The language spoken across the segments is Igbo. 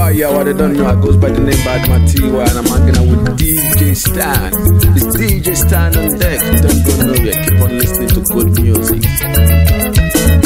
yo, what they don't know, I goes by the name Badman T.Y. and I'm hanging out with DJ Stan. It's DJ Stan on deck. Don't go nowhere. Keep on listening to good music.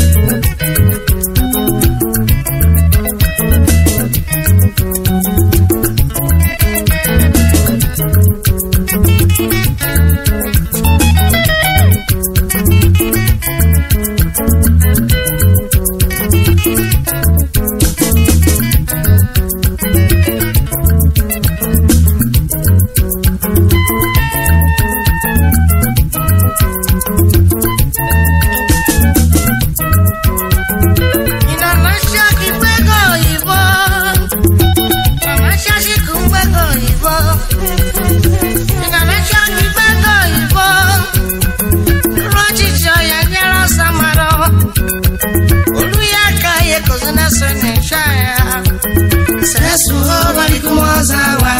Inanasia kikwego oyibo Inanasia shikumkwego oyibo Inanasia kikwego oyibo Rochichi oya nyara samaro Oluya kaye kozuna sene shaya Sesu ho balikumozawa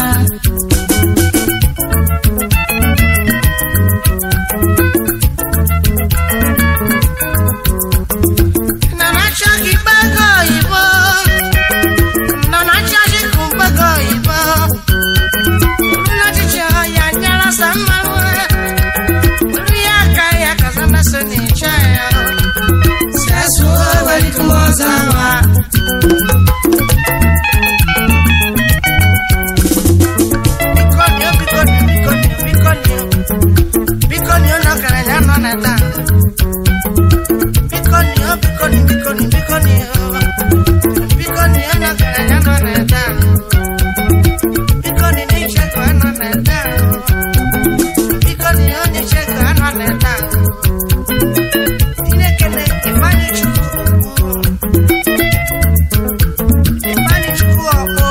Inanasia kikwego oyibo Inanasia shikumkwego oyibo Rochichi oya nyara samaro Oluya kaye kozuna sene shaya Sesu ho balikumozawa Bikonyo, bikonyo, bikonyo, bikonyo. Bikonyo no karanya no neta. Bikonyo, bikonyo, bikonyo, bikonyo. Bikonyo no karanya no neta. Bikonyo ni cheko no neta. Bikonyo ni cheko no neta. Inekele imani chukwu. Imani chukwu ọkpọ.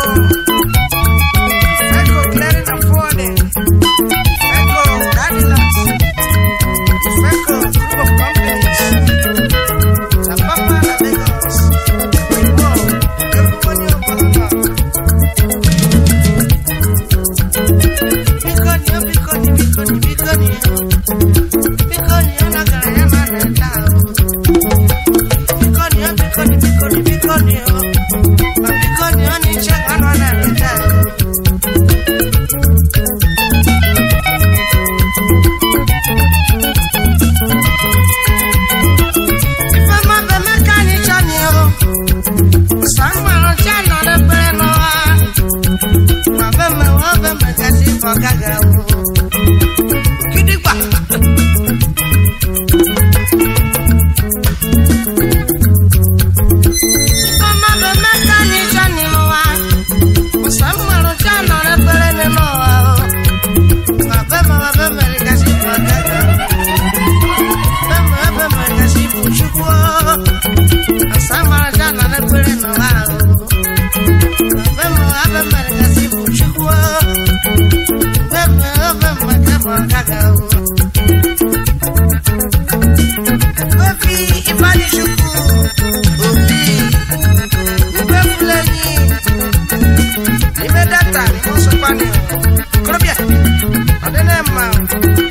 Echo clearing and forwarding. Echo Cadillacs. Echo group of companies. La Papa La Lagos. Wow. Everybody up on the Bikonyo, bikonyo, bikonyo, bikonyo. Bikonyo na karaya na neta. Bikonyo, bikonyo, bikonyo, bikonyo. Ma bikonyo ni cheka na neta. Ifeoma bụ Emeka anyị chọni o. Sangwara ọcha nọ n'ekpere n'ụwa. Ma be mewe obe mekasị ife ọ gaghị awụ. Gidigba. Ifeoma bụ Emeka anyị chọni n'ụwa. Sangwara ọcha nọ n'ekpere n'ụwa o. Ma be mewe obe mekasị ife ọ gaghị awụ. Bẹ́ẹ̀ni ẹbẹ̀ mẹ̀kẹ́ sí Bùchukwu ọ́. Àsámàrájà nà lẹ́gbẹ̀rẹ̀ nà wá o. Bẹ́ẹ̀ni ẹbẹ̀ mẹ̀kẹ́ sí Bùchukwu ọ́. Bẹ́ẹ̀ni ẹbẹ̀ mẹ̀kẹ́ mọ̀ gàgà o. Bẹ́ẹ̀ni Ifáníṣukwu òbí ìgbẹ́ fúlẹ́yìn. Ìgbẹ́ dátà ni mo sọ pa ni o. Kúrọ́bíà, ọ̀dẹ́ náà mà o.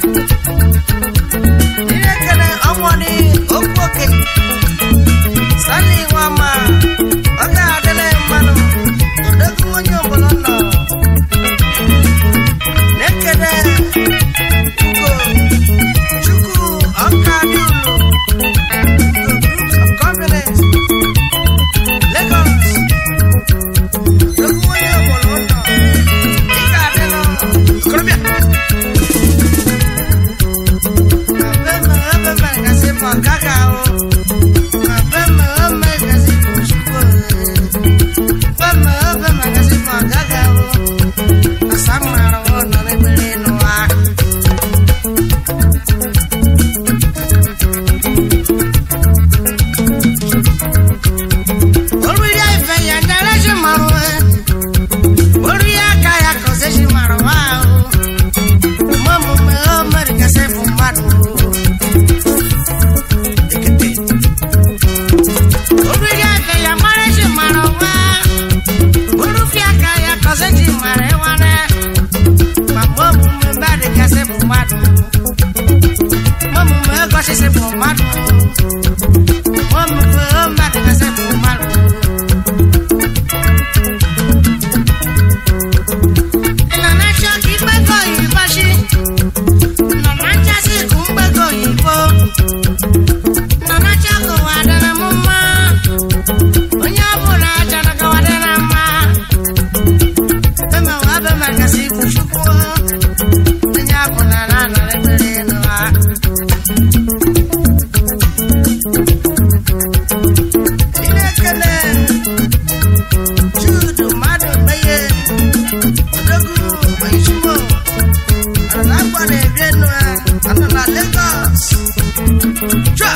Ihe kere ọnwụ ni okwu oke sani nwa ma ọ ga-adịrị mmanụ odogwu onye ọbụla nọ na-ekele Jude mmadụ meye odogwu oyizugbo ana agba na-ebi enu ha anọ na Lagos Chua!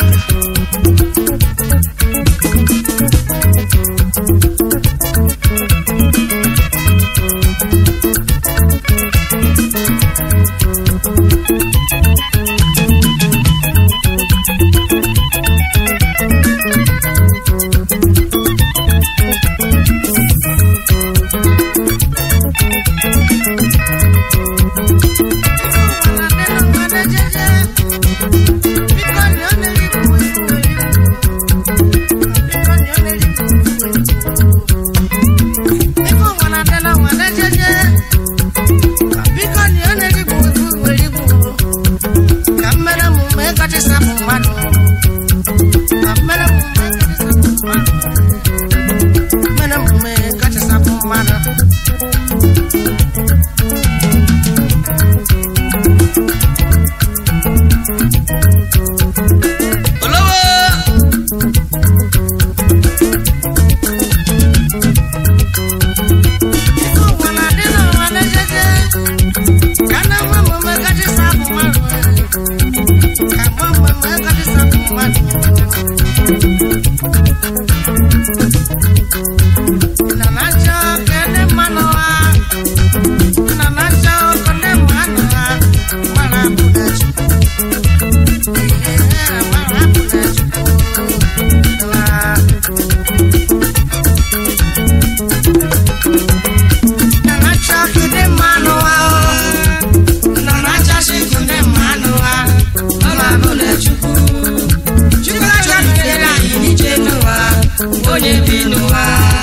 onye bi n'ụwa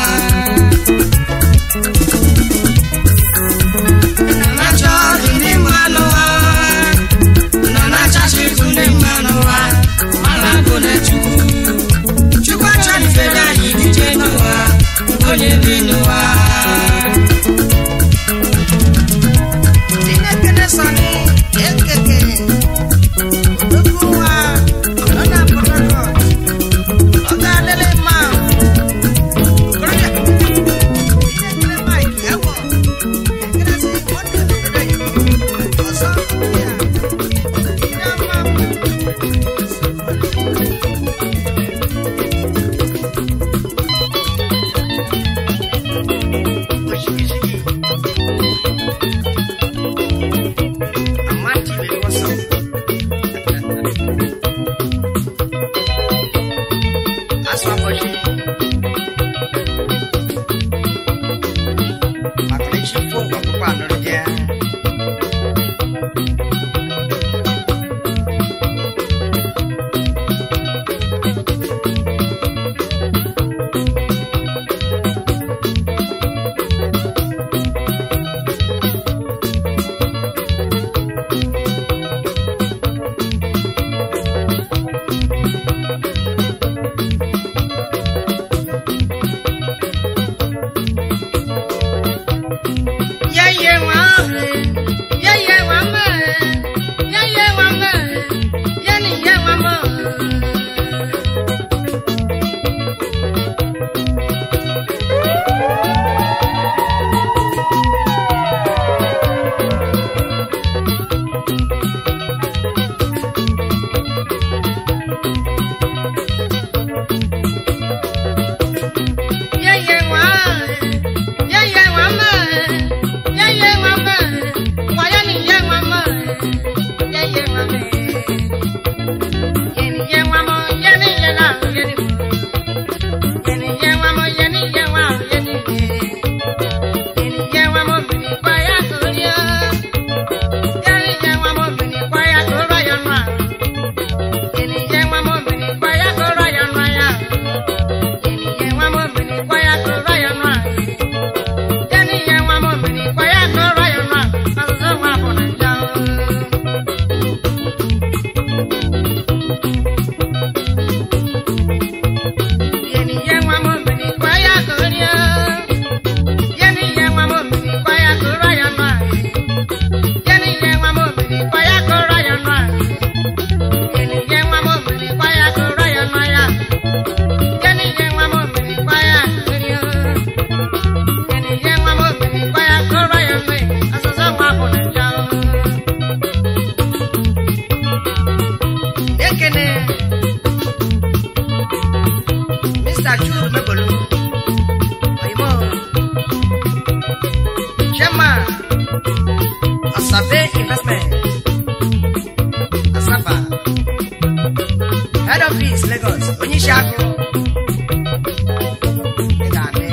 nọ na-achọ ndị mmanụ ụwa nọ na-achasị ndị mmanụ ụwa mana bụ na chukwu chukwu achọrịfere anyị dije n'ụwa onye bi n'ụwa Chineke sọni ekeke odogwu nwa ọ na-apụta n'ọdụ ọ ga-adịrị mma okorobịa ihe nkiri Mike egwọ ekiri si nwanne obodo ya ọzọ ya ihe mma oshigishigi Amati le koso. Aswa boshi. Maklishi fo kwa kupa nurja. Yeah, yeah, wow. Asabe Investment. Asaba. Head Office Lagos. Oníṣàkó. Ìdàdé.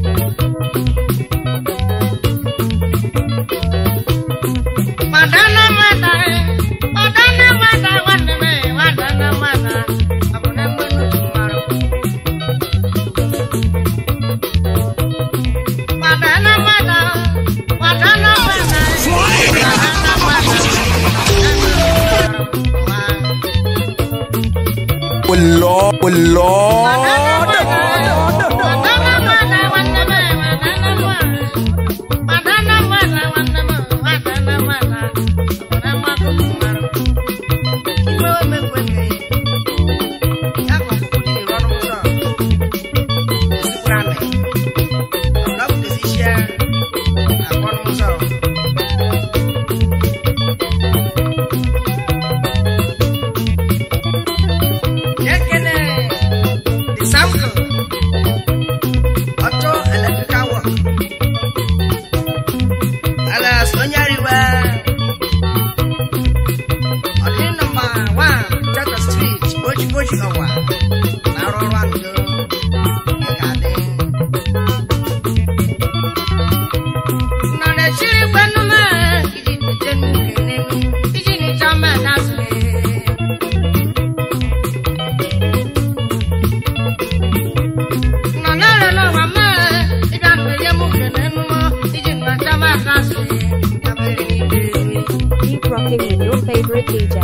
Madana mada, madana mada, wadana, wadana mada. Abone mwenu tumaro. Madana mada, madana mada. Madana mada. Oh Lord, oh Lord. Sample. Auto electrical work. Alas, onye ariwa. Ọdị nọmba 1 Chata Street, Boji Boji Ọwa. Na-arụ ọrụ andụ. Ị ga-adị. Nọ na-echiri kwenu m, iji bute nnukwu n'elu, iji nịcha mma n'azụ. Nọ na-arịọ n'ụwa m, ịbịa mmeri m kene mmụọ, iji nnacha m n'azụ. Ya mere n'ime eri. Keep rocking with your favorite DJ.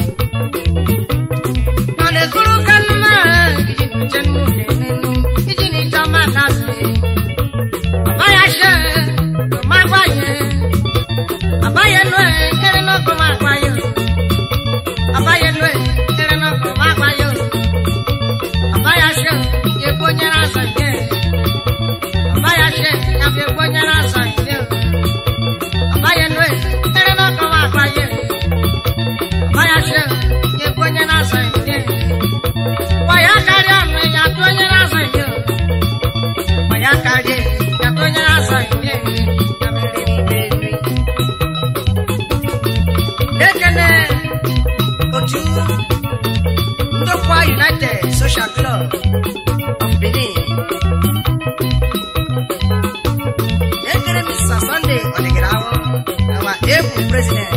Nọ na-ekuru kanu m, iji nche nnukwu n'elu, iji nịcha m n'azụ. Abaya ṣe, lọ máa gbáyé. Abaya lọ ẹ̀, kéré náà kọ́ máa gbáyé. Abaya lọ ẹ̀, kéré náà kọ́ máa gbáyé. Abaya ṣe, epo nyere asa ike. Abaya ṣe, yafi epo nyere asa ike. Abaya lọ ẹ̀, kéré náà kọ́ máa gbáyé. Abaya ṣe, epo nyere asa ike. Wàyà kárí àmì yàtọ̀ nyere asa ike. Wàyà kárí yàtọ̀ nyere asa ike. Yàmẹ̀rẹ̀ n'ime nri. Ekene otu ndokwa United Social Club of Benin. Ekene Mr. Sunday Odigirawo, our able president.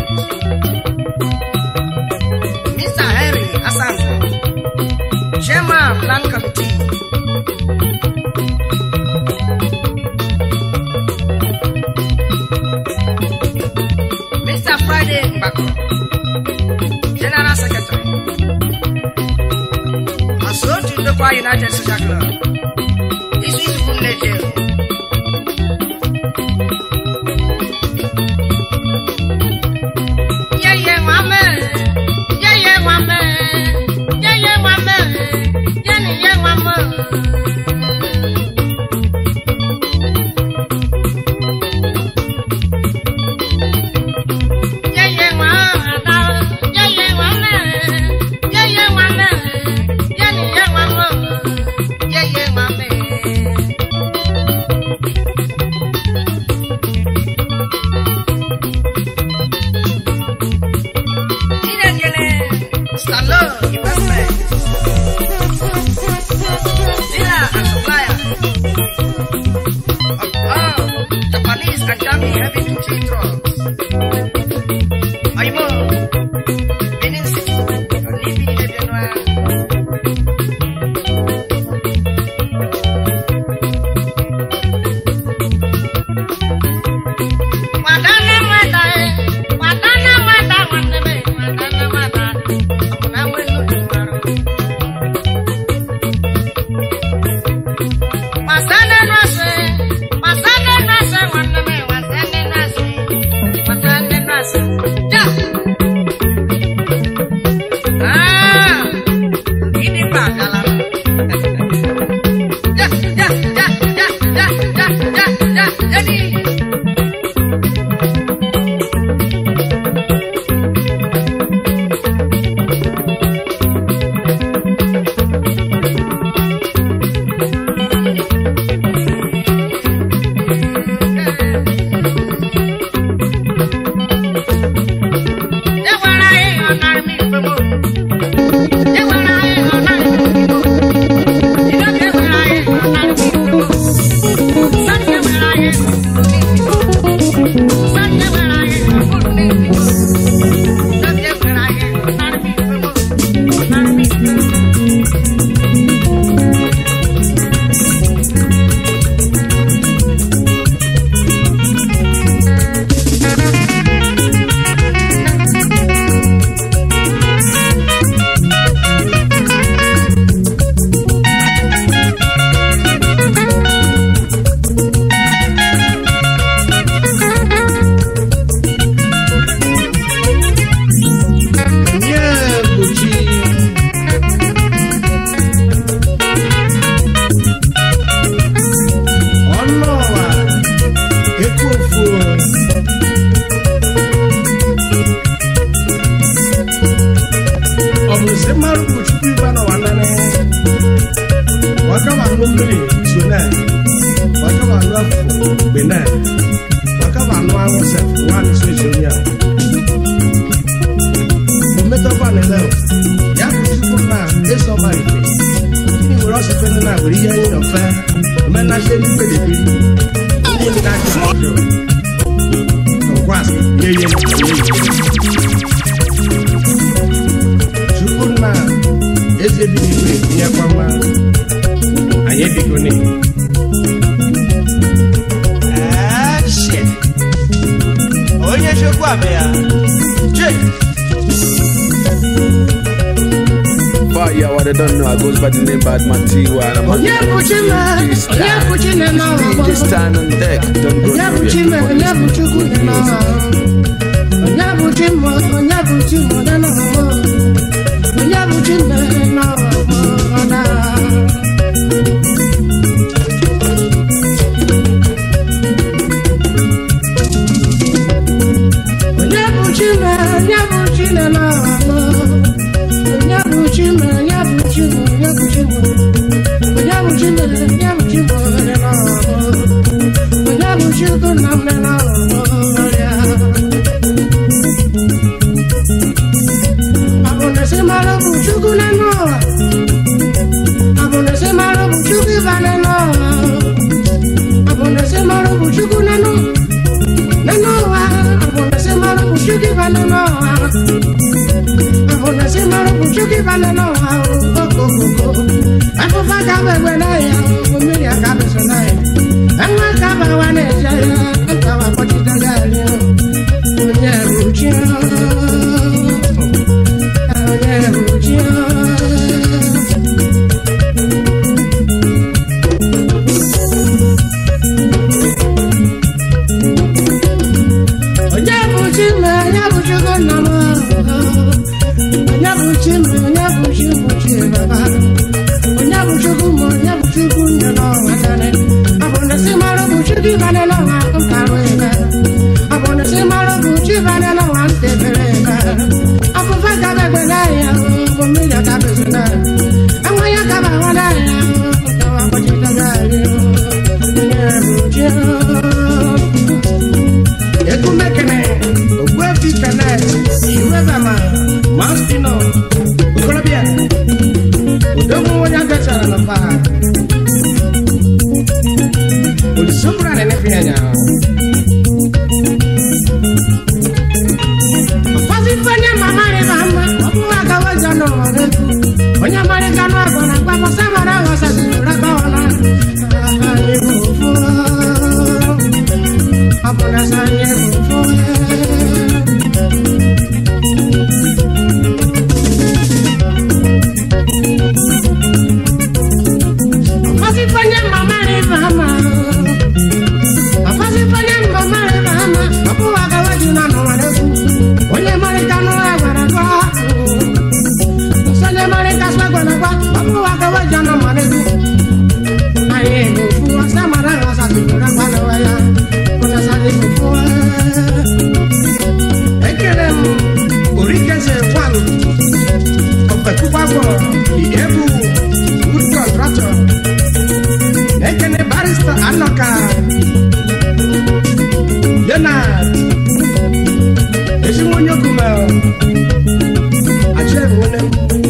Mr. Henry Asango, chairman plan committee. Mr. Friday Mbako, General Secretary. Asotu Ndokwa United Social Club. This is Funleje. Yeye wame, yeye wame, yeye wame, yeni ye wame. Yeye wame, yeye wame, yeye wame, yeni ye wame, yeye wame. Inekele, Stalo Investment. Dealer and supplier of all Japanese and German heavy duty trucks. Aymo, Benin City, Libi de Benoit. Wadana wada eh, wadana wada wanne be, wadana wada, akuna wenu dumaro. Wasane nase, wasane nase wanne be, wasane nase, wasane na-ekwu ofu ọ bụrụ sị mmadụ bụ chukwu ibe n'ụwa nane wakaba anụ mmiri so na wakaba anụ afọ mgbe na wakaba anụ anwụ sef nwanne so eji onye a ometakwa na ele ya bụ chukwu na ịsọba ife ndị nwere ọsịfe ndị na-were ihe anyị nọfe omenahịa ndị kpedebiri ndị ndị na-achị ajọ ngwasị nye ihe nye ihe chukwu nna eze bi n'igwe tinyekwa nwa anyị ebigo n'ihu shit. onye chukwu abịa jek Fire, what they don't know, I goes by the name Badman Tiwa. And I'm Onye bụ Chima, onye bụ Chine n'ụwa DJ gboo. stand on deck. Don't go Onye bụ nowhere. Chime, Keep on onye bụ listening to Chukwu good dị n'ụwa. music. Onye bụ Chimo, onye bụ Chimo dị n'ụwa. Onye bụ Chime n'ụwa gboo na. Onye bụ Chime, onye bụ Chine n'ụwa gboo. Onye bụ Chime, onye bụ Chimo, onye bụ Chimo. Onye bụ Chime, onye bụ Chimo dị n'ụwa gboo. Onye bụ Chukwu nna m dị n'ụwa gboo ya. Abonese mara bụ Chukwu n'elu ụwa. Abonese mara bụ Chukwu ịba n'elu ụwa. Abonese mara bụ Chukwu n'elu n'elu ụwa. Abonese mara bụ Chukwu ịba n'elu ụwa. Abonese mara bụ Chukwu ịba n'elu ụwa. Okokoko. Afụfa ka bụ egbe n'ahịa. Mmiri aka bụ so n'ahịa. Enwe ka bụ awa na-eje ya. Nka wa kpọchite gaarị. Onye bụ chi. Onye bụ chi. Onye bụ chi m, onye bụ chukwu nna m. Onye bụ chi m, onye bụ chi bụ chi baba. Onye bụ chukwu m, onye bụ chukwu nne n'ọnwa nane. Ọ bụ na si mara bụ chukwu ịbane n'ọnwa nkarụ ebe. Ọ bụ na si mara bụ chi ịbane n'ọnwa ntebere ebe. Afụfa gabegbe n'ahịa, bụ mmiri agabezu n'ahịa. Enwe ya gaba ahụ n'ahịa, nkawa kpọchite gaarị. Onye bụ chi ekumekene ogbuefi kanet iwebama mastino okorobịa odogwu onye agachara na pa olisokura na-enefe anya ụfọdụ ife onye mamarịba mma ọ bụghị agawa ọzọ n'ụwa n'ekwu onye marịga n'ọgụ na mgbapọsa mara ghọsaziri raba ọla anyị bụ ofu ọ bụ na sọ anyị bụ ofu ụfọdụ ife onye mamarịba mma ụfọdụ ife onye mamarịba mma ọ bụghị agawa ji na n'ụwa n'ekwu onye marịga n'ụwa gwara gwa Sọlẹ̀ mọ́rin ká sọ́gbọ̀n náà wá, ọmọ wa kọ́wọ́ jọ náà mọ̀ lẹ́kú. Ayé ìlú fún wa, sámàrà rà sàtìkù rà gbà lọ́wọ́ ya, kò lọ sáré kò fún wa. Ekele m oríkèsè wà lù, ọ̀pẹ̀ púpà bọ̀, ìyẹ́bù wood contractor. Ekele barista Anọka, Leonard, ezigbo onye okume achị ebe onye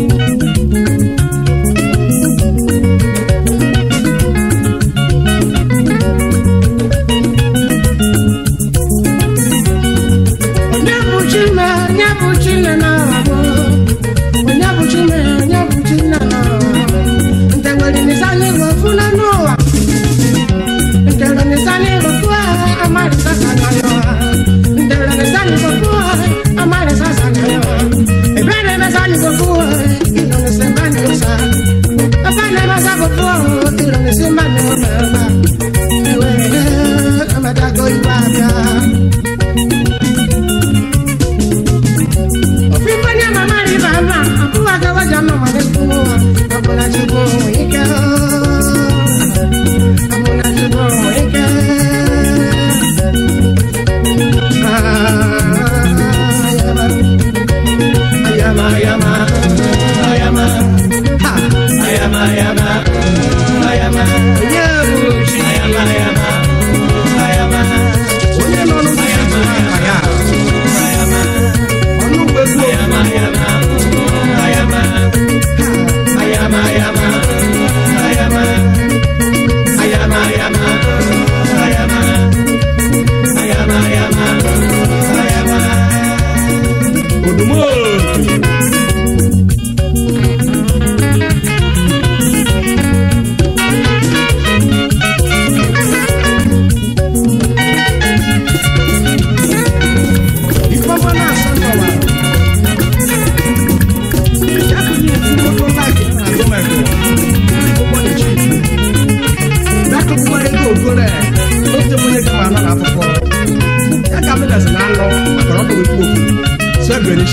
onye bụ chime onye bụ chine na-abụ onye bụ chime onye bụ chine na-abụ nke nwere nisani gofu na n'ụwa nke nwere nisani gofu amarịsa sanyayo nke nwere nisani gofu amarịsa sanyayo ebe na-emesani gofu ilo nisi mbani ụsa ebe na-emesa gofu ilo nisi mbani ụsa iwe emetago iwe abịa Ofifanya mama ni mama, akuwa kawaja mama ni kuwa, akuna chibu mwike, akuna chibu mwike.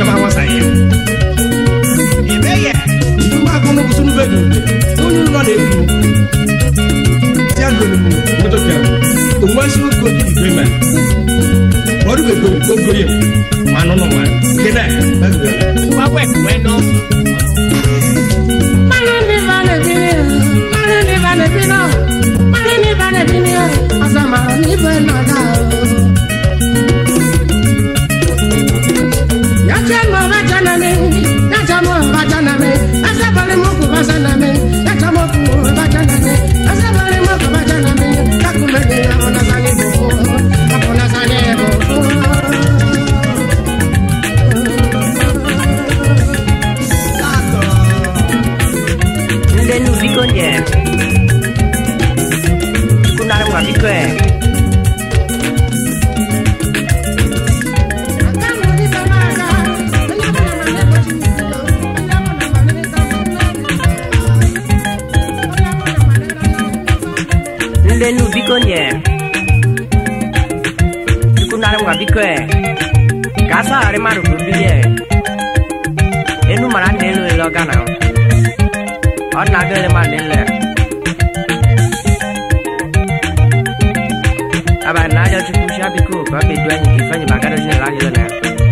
shaba wasa ya ime yɛ ìdúgbò akọni kùsùn bẹ́ẹ̀ dùn ó ní lọ́ọ̀ lè dùn tí a lò ní mọ́tò kẹrù òun wá sí kó di ìgbé mẹ́ wọ́n dùn gbogbo gbogbo yẹ màá nínú wọn kéde bẹ́ẹ̀ bẹ́ẹ̀ wá wẹ̀ wẹ́ nọ. Nde nu biko nye Kunare mwa biko e Nde nu biko nye Kunare mwa biko e Kasa ari maru kubiye Enu mara nelu ilo gana ọ na-aga ele ma nile aba na aja chukwu shi abiko ka ọ ga-edu anyị ka ifeanyị ma agada jinela anyị na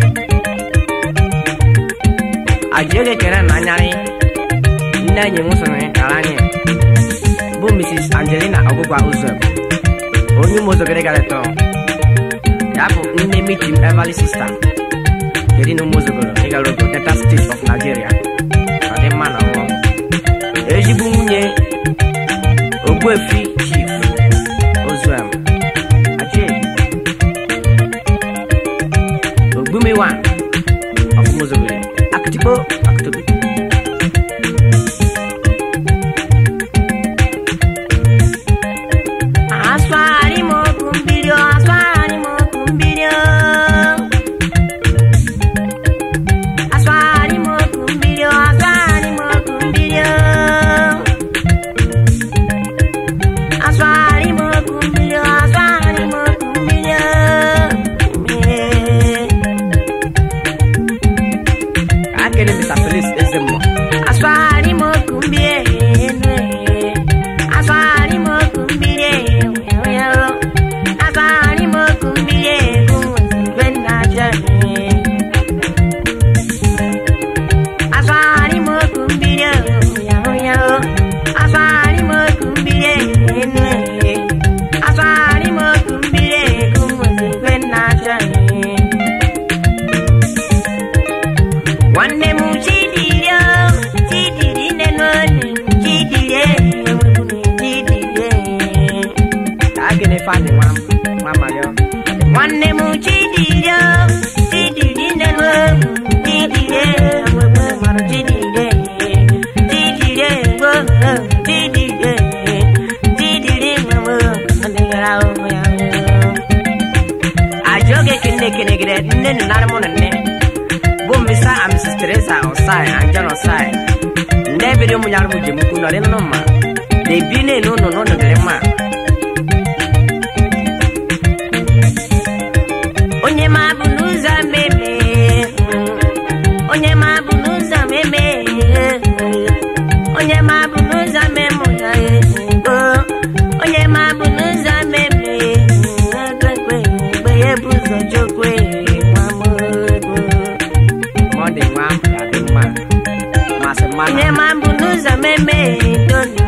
aji oge kere na anyarị nne anyị nwụsịrị kara anyị bụ mrs angelina ọgwụgwa ụzọ onye ụmụ ụzọ gịrị gara tọ ya bụ nne michim everly sista kedu na ụmụ ụzọgoro ịgara ogo delta state of nigeria ọ dị mma na ọnwụ ezigbo nwunye ogbuefi chief ozuam aje ogbumewa ọfụmozogere akụtikpo akụtobi Aswari mo kumbirio, aswari mo kumbirio. Aswari mo kumbirio, aswari mo kumbirio. Aswari mo kumbirio, aswari mo kumbirio. akele mr felix ezemmo Aswari mo kumbie, aswari mo kumbie, aswari mo kumbie, kumwena jani. Aswari mo kumbie, aswari mo kumbie, aswari mo kumbie, kumwena jani. nwanne m chidirie chidiri nne n'onu chidirie chidirie ka a gịnị fani nwa nwa mario nwanne m chidirie chidiri nne n'onu chidirie enwegbe mara chidirie chidirie gbo chidirie chidiri nwegbe adịghara ụmụ ya aji oge kene kene gire nne nu nara mụ na nne bụ misa a mrs teresa osai anjan osai nne biri ụmụ nyara mụ jem ukwu nọrị nụ mma na ebi na-enu ụnụ n'ụnụ dịrị mma onye ma bụ n'ụzọ meme onye ma bụ n'ụzọ meme onye ma bụ n'ụzọ memụ ya ego onye ma bụ n'ụzọ meme ekwe mgbe ya bụ ụzọ chokwe nwa m ego ma ọ dị nwa ya dị mma masị mma onye ma bụ n'ụzọ meme doni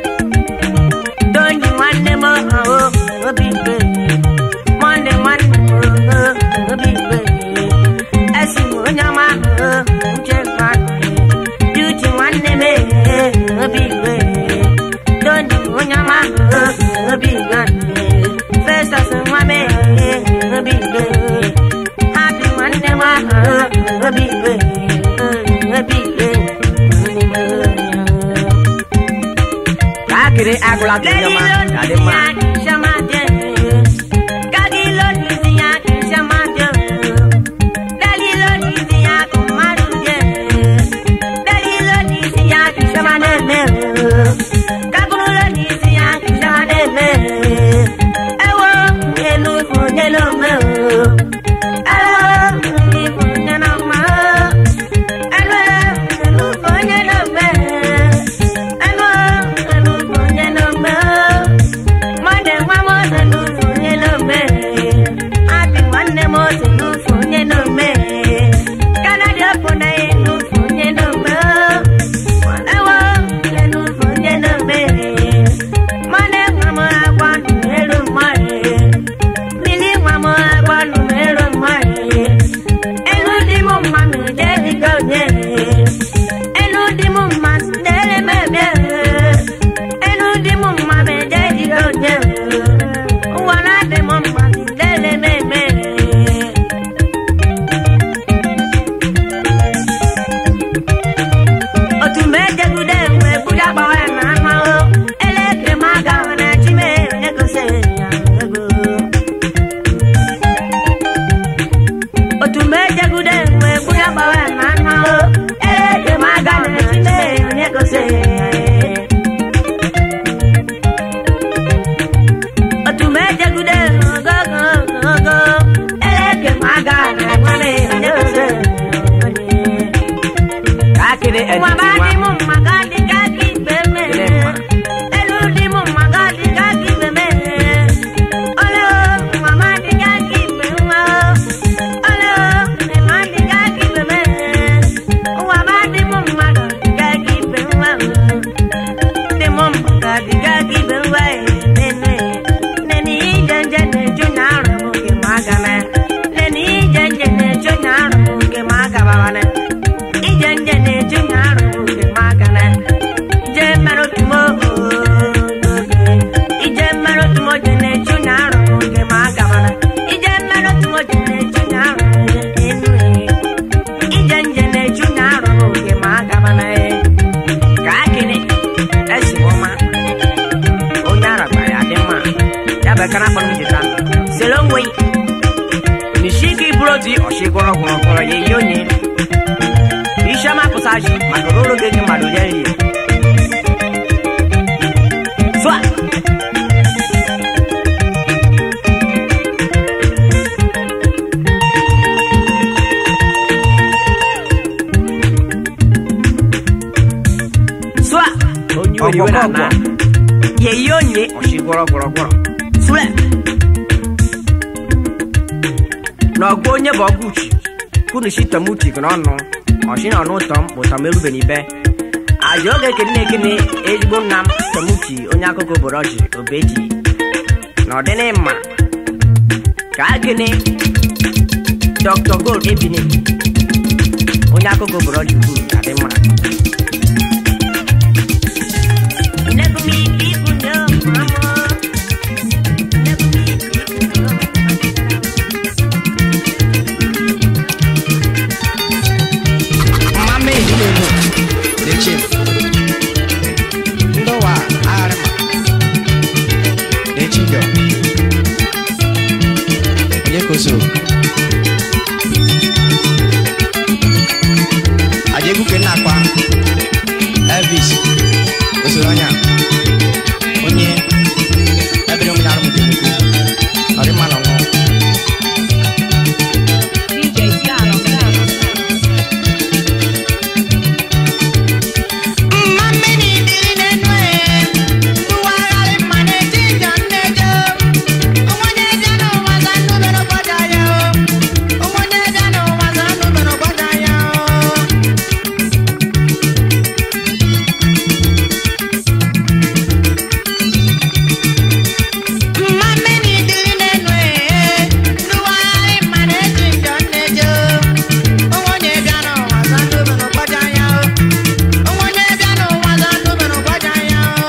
doni nwanne m ahụ obi mgbe monde nwanne m ahụ obi mgbe esi m onye ọma ahụ uche mmadụ duti nwanne m ehe obi mgbe doni onye ọma ahụ obi mgbe fesas nwa m ehe obi mgbe happy nwanne m ahụ obi mgbe obi mgbe ka akịrị agụla tụ onye ọma ya dị mma kene editi Nwa ba nwa dị m mma ka dị ka gị ibe me. Ele mma. Elu dị m mma ka dị ka gị ibe me. Ole o, nwa ma dị ka gị ibe nwa o. Ole o, nwa dị ka gị ibe me. Nwa ba dị m mma ka dị ka gị ibe nwa o. Dị m mma ka dị ka gị ibe nwa e. Nene, nene ije nje na-eju na arụ m nke m aga me. Nene ije nje na-eju na arụ m nke m aga bawane. ije nje na-eju na arụ nke m aka na ije mmerụ tumo ije mmerụ tumo je na-eju na arụ nke m aka mana ije mmerụ tumo je na-eju na arụ enu ije nje na-eju na arụ nke m aka mana ka akịnị esi m ọma onye aragba ya dị mma ya bụ ekara akpọrọ m jita selo nwe nishi gị bụrụ di ọchịgọrọ gwọrọ gwọrọ ya eyi onye isiọma pụsaji maka roro gị gị mmadụ ya nri sụa sụa onye oriwe na ana ya eyi onye ọchịgọrọ gwọrọ gwọrọ sụle n'ọgụ onye bụ ọgụ uchi kunu shi tọm uchi gị n'ọnụ ọchị na ọnụ ụtọ m ụtọ m erube n'ibe aja oge ekene na-ekene ezigbo nna m tọm uchi onye akụkọ obodo ọjị obeji na ọdịnị mma ka akene dr gold ebini onye akụkọ obodo ọjị kwuru adị mma Negumi ibu no mamo Negumi ibu no mama ehi na-emu na-eche ndị ụwa agharịma na-echi ndọ onye ka o so aja egwu ke nna akwa elvis osoro ọnya onye ebere ụmụ arụ mụta emekwu ọ dị mma na ọṅụ DJ Star on Star. Mmamini dịrị n'enu e, tụwagharị mma na-eji njọ nnejo. Onwenye bịa n'ụwa za ndụ mere gbada ya o. Onwenye bịa n'ụwa za ndụ mere gbada ya o. Mmamini dịrị n'enu e, tụwagharị mma na-eji njọ nnejo. Onwenye bịa n'ụwa za ndụ mere gbada ya o. Onwenye bịa n'ụwa za ndụ mere gbada ya o.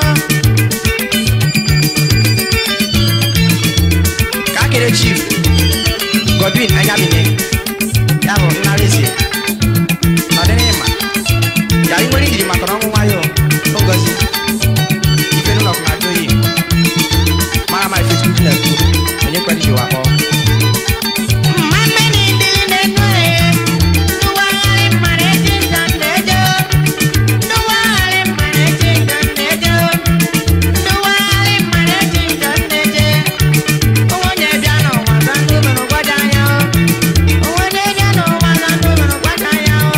ka akere chief godwin anyamine ya bụ nnara eze n'ọdịnịma ya ị nwere ijiri maka ọnwụ nwayọ ngozi ife n'ụlọ na ajọ oyi mara ma ife chukwu na-ekwu onye kwere ji wakpọ mmamini dịrị n'enu e ndụwagharị mara eji njọ nnejo ndụwagharị mara eji njọ nnejo ndụwagharị mara eji njọ nneje onwenye bịa n'ụwa za ndụ mere gbada ya o onwenye bịa n'ụwa za ndụ mere gbada ya o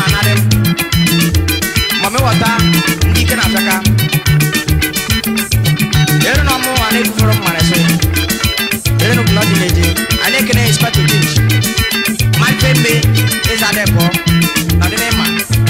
anadị ma mewọta ndị ike na-achaka ere na ọmụ a na-ebufere mmara sị ere na obodo dị na-eje anyị ekene inspector jeans malite mbe ịza adịpọ na ọdị n'ịma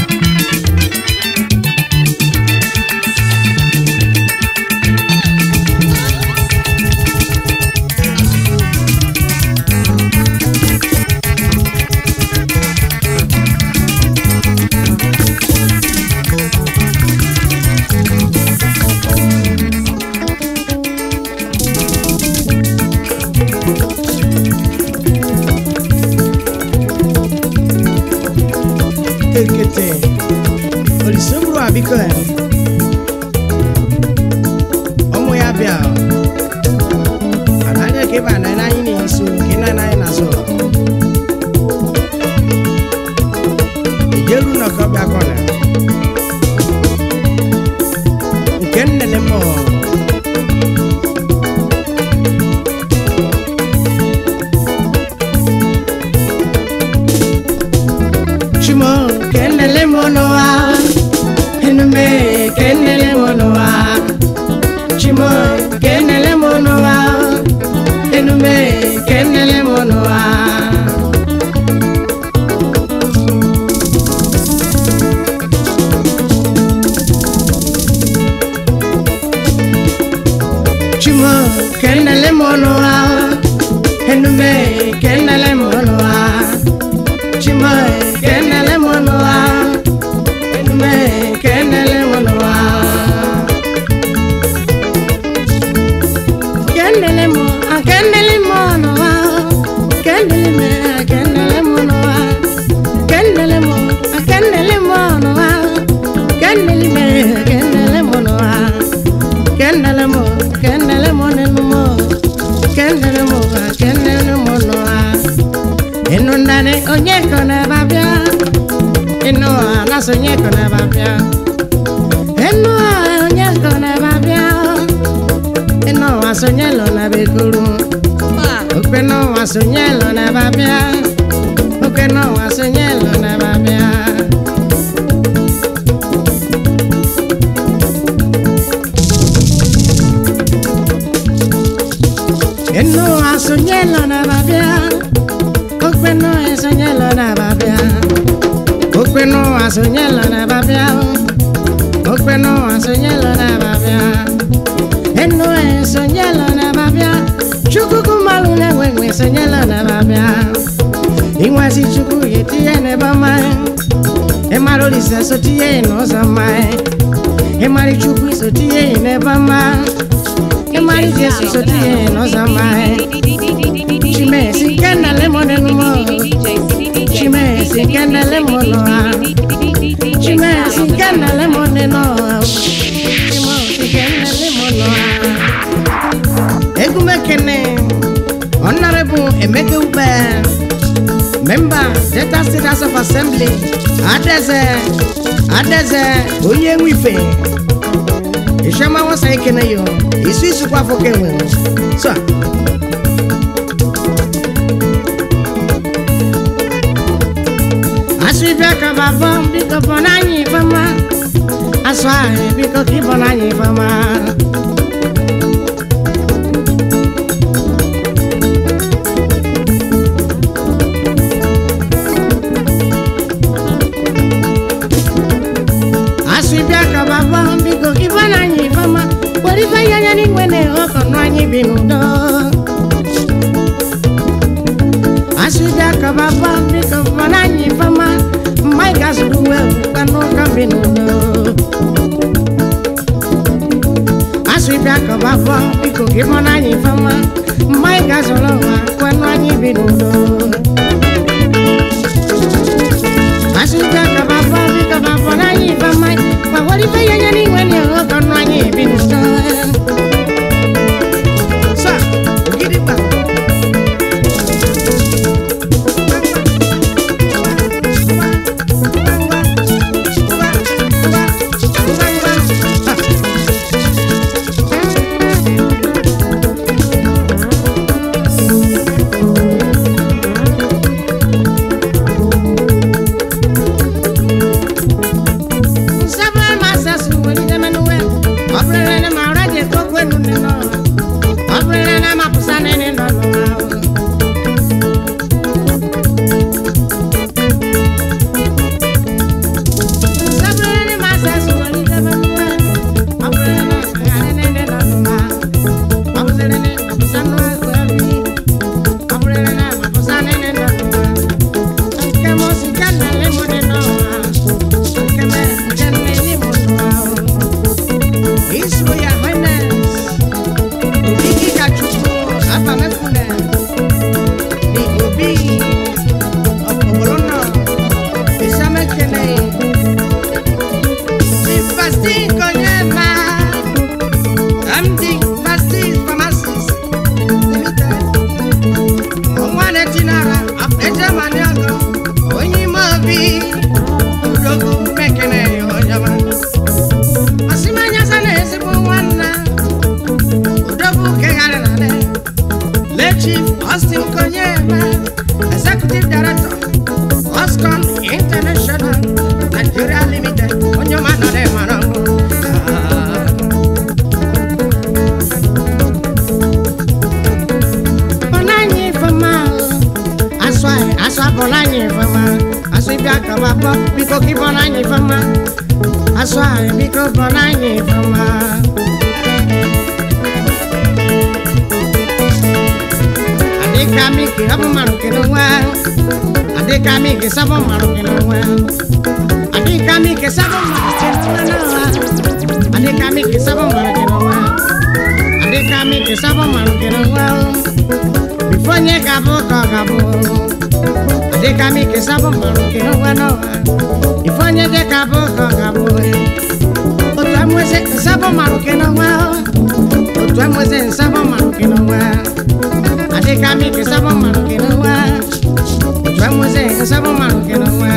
ekete olisemburu abiko ya ọmụ ya bịa anaghị ka ịba na anyị na-eso ka ịna anaghị na-azụ ijeru na ka ọbịa kọna nke nnele mmụọ Chimo, kenele monoa, enume, kenele monoa. Chimo, kenele monoa, enume, kenele monoa. Chimo, kenele monoa, enume, kenele monoa. Chimo, kenele monoa, enume, kenele monoa. Kenele mo, ah, kenele monoa, kenele me, ah, kenele monoa. Kenele mo, ah, kenele monoa, kenele me, ah, kenele monoa. Kenele mo, kenele mo, nenu mo, kenele mo, ah, kenele monoa. Inu ndani onye kone babia Inu anaso onye kone babia Inu onye kone babia Inu asonye lo na bekuru Okwe no asonye lo na babia Okwe no asonye lo na babia Inu asonye lo na babia Okwe no asonye lo na babia Okwe no asonye lo na babia Okwe no asonye lo na babia Enu asonye lo na babia Chukuku malu na wenwe asonye lo na babia Inwasi chuku yetie ne bama Emaro lisa sotie no zama Emari chuku sotie ne bama Emari jesu sotie no zama Chime sikenda lemon enumo Chime sikenda lemon noa Chime sikenda lemon noa Chime sikenda lemon noa Egumekene Honorable Emeke Ube Member Delta State House of Assembly Adeze Adeze Onye Nwife Ishema wasa ekene yo Isu isu kwa foke nwe So Asibia kababo biko bonanyi fama Aswa biko ki bonanyi fama Asibia kababo biko ki bonanyi fama Warifa yanya ni mwene oko nwanyi binudo Asibia kababo biko bonanyi fama Maiga suduwe kano kambinudo Asibia kababo biko ki bonanyi fama Maiga solowa kwano anyi binudo Asibia kababo biko bonanyi fama Warifa yanya ni mwene oko nwanyi binudo Sa, Gidigba. Nigeria limited onye ọma nọrọ mara ngwụ bọla anyị ifeọma asụ anyị asụ abọla anyị ifeọma asụ ịbịa kaba bọ biko gị bọla anyị ifeọma asụ anyị biko bọla anyị ifeọma adịka miki ọ bụ mmadụ kere nwa adịka miki sabọ mmadụ kere nwa adịka miki sabọ mmadụ kere nwa adịka miki sabọ mmadụ kere nwa adịka miki sabọ mmadụ kere nwa bifo onye ga-abụ ka ọ ga-abụ adịka miki sabọ mmadụ kere nwa n'ụwa bifo onye dị ka abụ ka ọ ga-abụ otu amụsị nsabọ mmadụ kere nwa otu amụsị nsabọ mmadụ kere nwa adịka miki sabọ mmadụ kere nwa otu amụsị nsabọ mmadụ kere nwa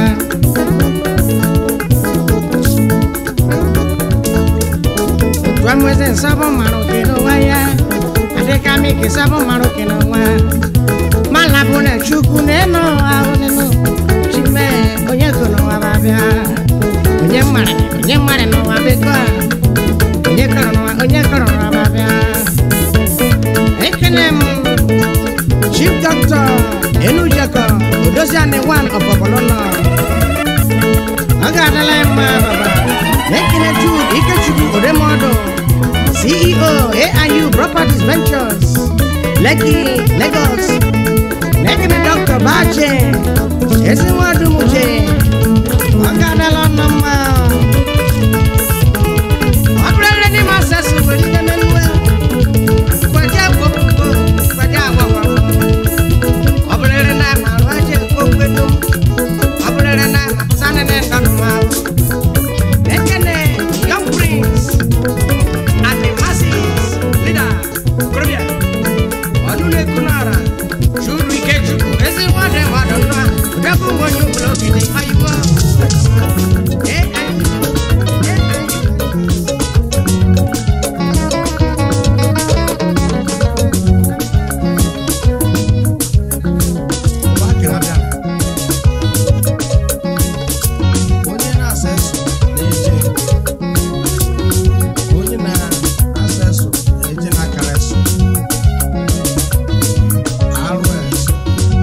otu amụsị nsabọ mmadụ kere nwa ya adịka miki sabọ mmadụ kere nwa mala bụ na chukwu na-eno ahụ nínú chime onye kụ n'ụwa babịa onye mmadụ onye mmadụ n'ụwa beko a onye kọrọ n'ụwa onye kọrọ n'ụwa babịa ekene m chief doctor enujekọ odoziani one of ọbọlọlọ ọ ga-adịla ya mma baba na-ekene jude ikechukwu odemodo ceo aiu properties ventures lekki lagos na-ekene dr bache ezinwadumuche ọ ga-adịla ọnụ mma ọ bụrụla ndị ma asasị nwere ike menuwe kwaje agwọgwụgwọ kwaje agwọgwụgwọ ọ bụrụla na ama arụ aje okwedo ọ bụrụla na ama pụsanị na ndọnụmahụ ekene young prince and the masses leader okorobịa ọnụ na-eku n'ara churu ike chukwu ezi nwadị mmadụ ndụ a ụdebụ nwe onye ụgbọrọ ogede ayibo ee anyị ee anyị onye na-asa eso na-eje onye na-asa eso na-eje n'akara eso arụ eso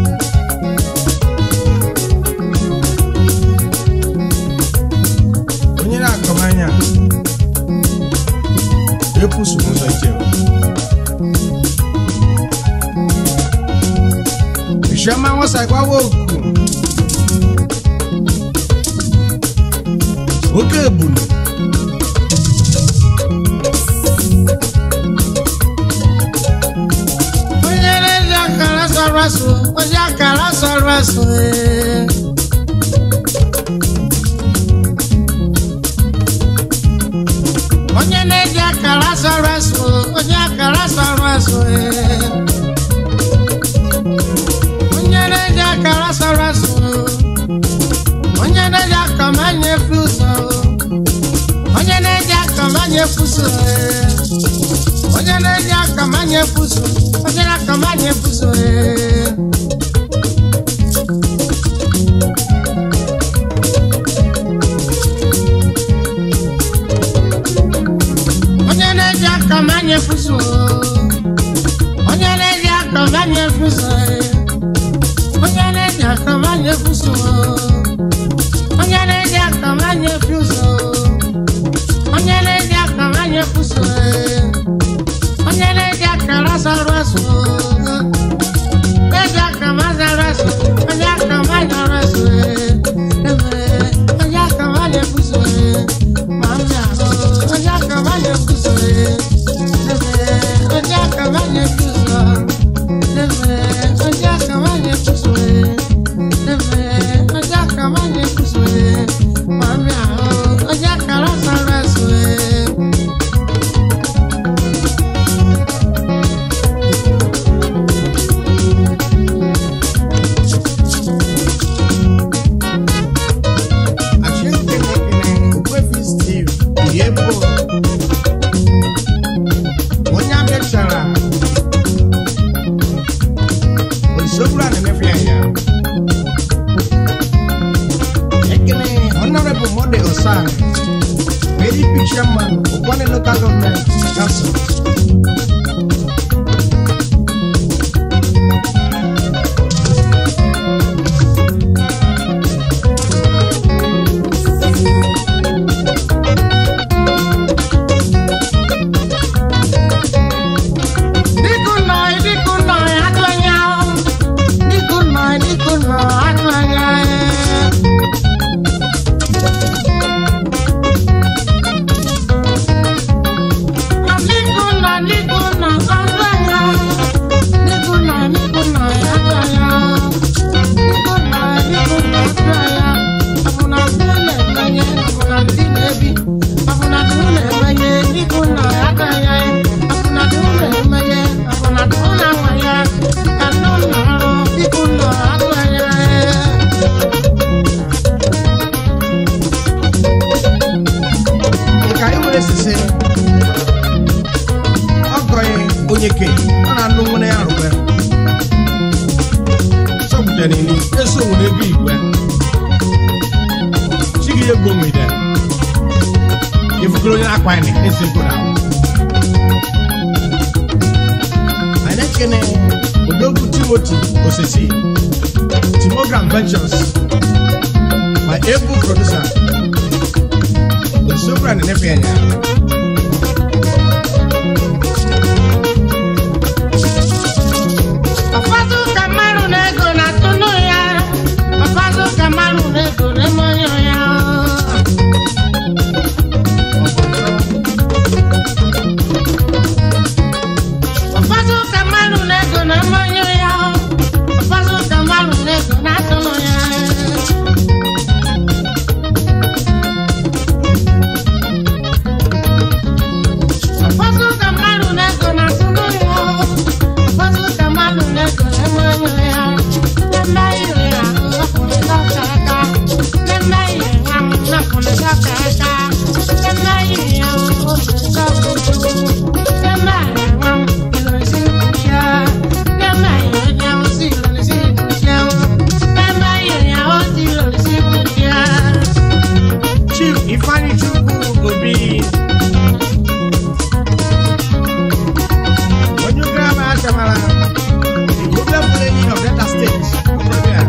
onye na-akọm anya ekwusu ụzọ ije Isioma nwasa gbawa oku oke ebulu onye na-eji akara sọrọ asụ onye akara sọrọ asụ ee. onye na-eji akara sọrọ asụ onye akara sọrọ asụ ee. onye na-eji akara sọrọ asụ onye na-eji akọmanye fuso onye na-eji akọmanye fuso ee. onye na-eji akọmanye fuso onye na-akọmanye fuso ee. onye na-eji akọmanye fuso onye na-eji akọmanye fuso ee. onye na-eji akọmanye fuso onye na-eji akọmanye fuso onye na-eji akọmanye fuso ee. onye na-eji akara sọrọ asụ Monday Osan, ADP chairman, Okwane local government council. Dikunoi, dikunoi, atuanya. Dikunoi, dikunoi, atuanya. Dikunoi, dikunoi, atuanya. Dikunoi, dikunoi, atuanya. Dikunoi, dikunoi, atuanya. Abuna dule menye, abuna dule bi. Abuna dule menye, dikunoi, atuanya. Abuna dule menye, abuna dule menye. Kanuna, dikunoi, atuanya. Nke anyị nwere sise, ọgọghị onye ke, ọ na-anụ nwere ya rụgbe. Sọpụtara ili, eso nwere ebe igwe. Chigi ya gbo nwere. Ifukuru onye na-akwa anyị esi mkpụrụ ahụ. Anyị ekene Odogwu Timothy Osisi, Timogram Ventures, my able producer. Osopra na nefe anya. Ọfọdụ ka mmadụ na-ego na-atụnụ ya. Ọfọdụ ka mmadụ na-ego na-emonyo ya. Ụfọdụ ka mmadụ na-ego na-emonyo ya. Ụfọdụ ka mmadụ na-ego na-atụnụ ya. Ụfọdụ ka mmadụ na-ego na-atụnụ ya. Ụfọdụ ka mmadụ na-ego na-emonyo ya. N'eme ihe ya, ọkwụrụ dọka aka. N'eme ihe ya, ọkwụrụ dọka aka. N'eme ihe ya, ọkwụrụ dọka aka. Chief Ifeanyi Chukwu Obi. Onye ukwu ama achamara. Problem Fulani of Delta State. Okorobịa.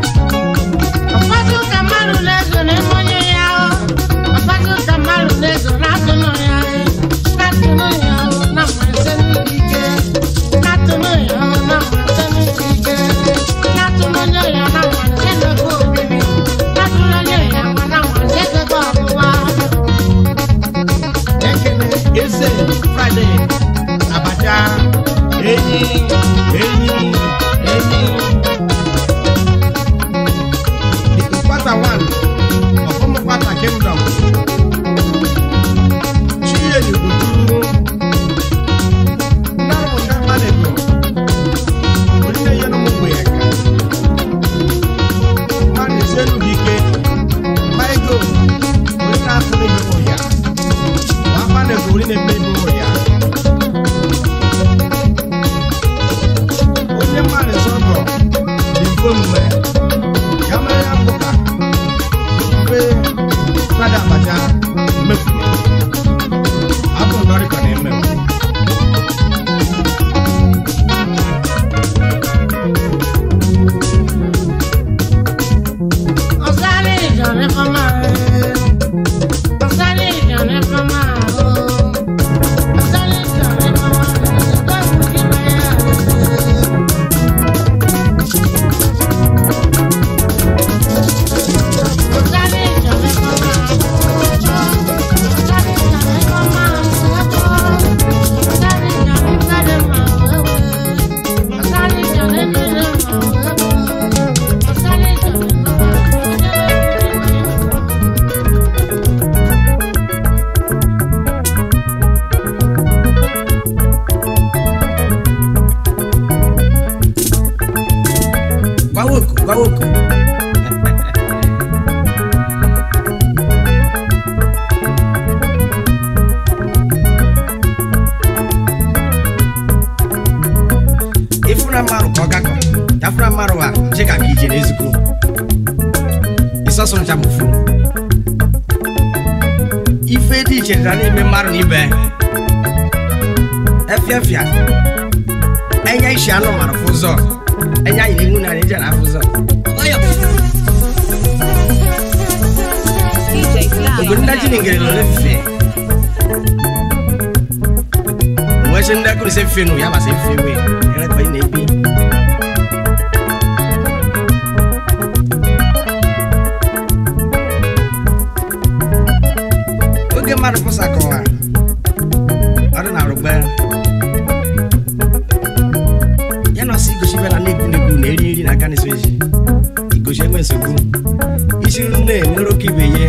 Ekene Eze Friday Abacha Enyi Enyi Enyi The Ukpata one of Umukpata Kingdom Chinyere Uduru Nnaruka Mmadụ Onye ya n'ụmụ ya ka Mmadụ esi elu gị ike Maigo Onye na-afụ n'ime ụmụ ya Wapa na gori na eme ibu ya. Onye mmadụ sọgọ dị mfe omume ya mere ya mbụ ka mfe fada abacha mmefu ya. Abụ nọrịkọ na-eme m. Gwawoku, gwawoku. Ifuna mmarụ ka ọ gakọ, ya funa mmarụ a je ka ka ije n'ezikwu. Isọsọ ncha bụ fu. ife dị iche dị n'ime mmadụ na ibe efiafia enya isi anụ mara fụ ụzọ enya yi n'ihu na ije na afụ ụzọ DJ mgbe ndị ji ngere nọ n'efife wee sị ndị akụrụ sị efife nụ ya masị efife wee ere kwa ị na-ebi oge mmadụ pụsakọwa ọ dị na rugbe ya na ọsọ igosi bịa na na-ekwu na-ekwu na eri nri na aka na-eso eji igosi enwe nsogbu isi nri na-enwere oke ibe ye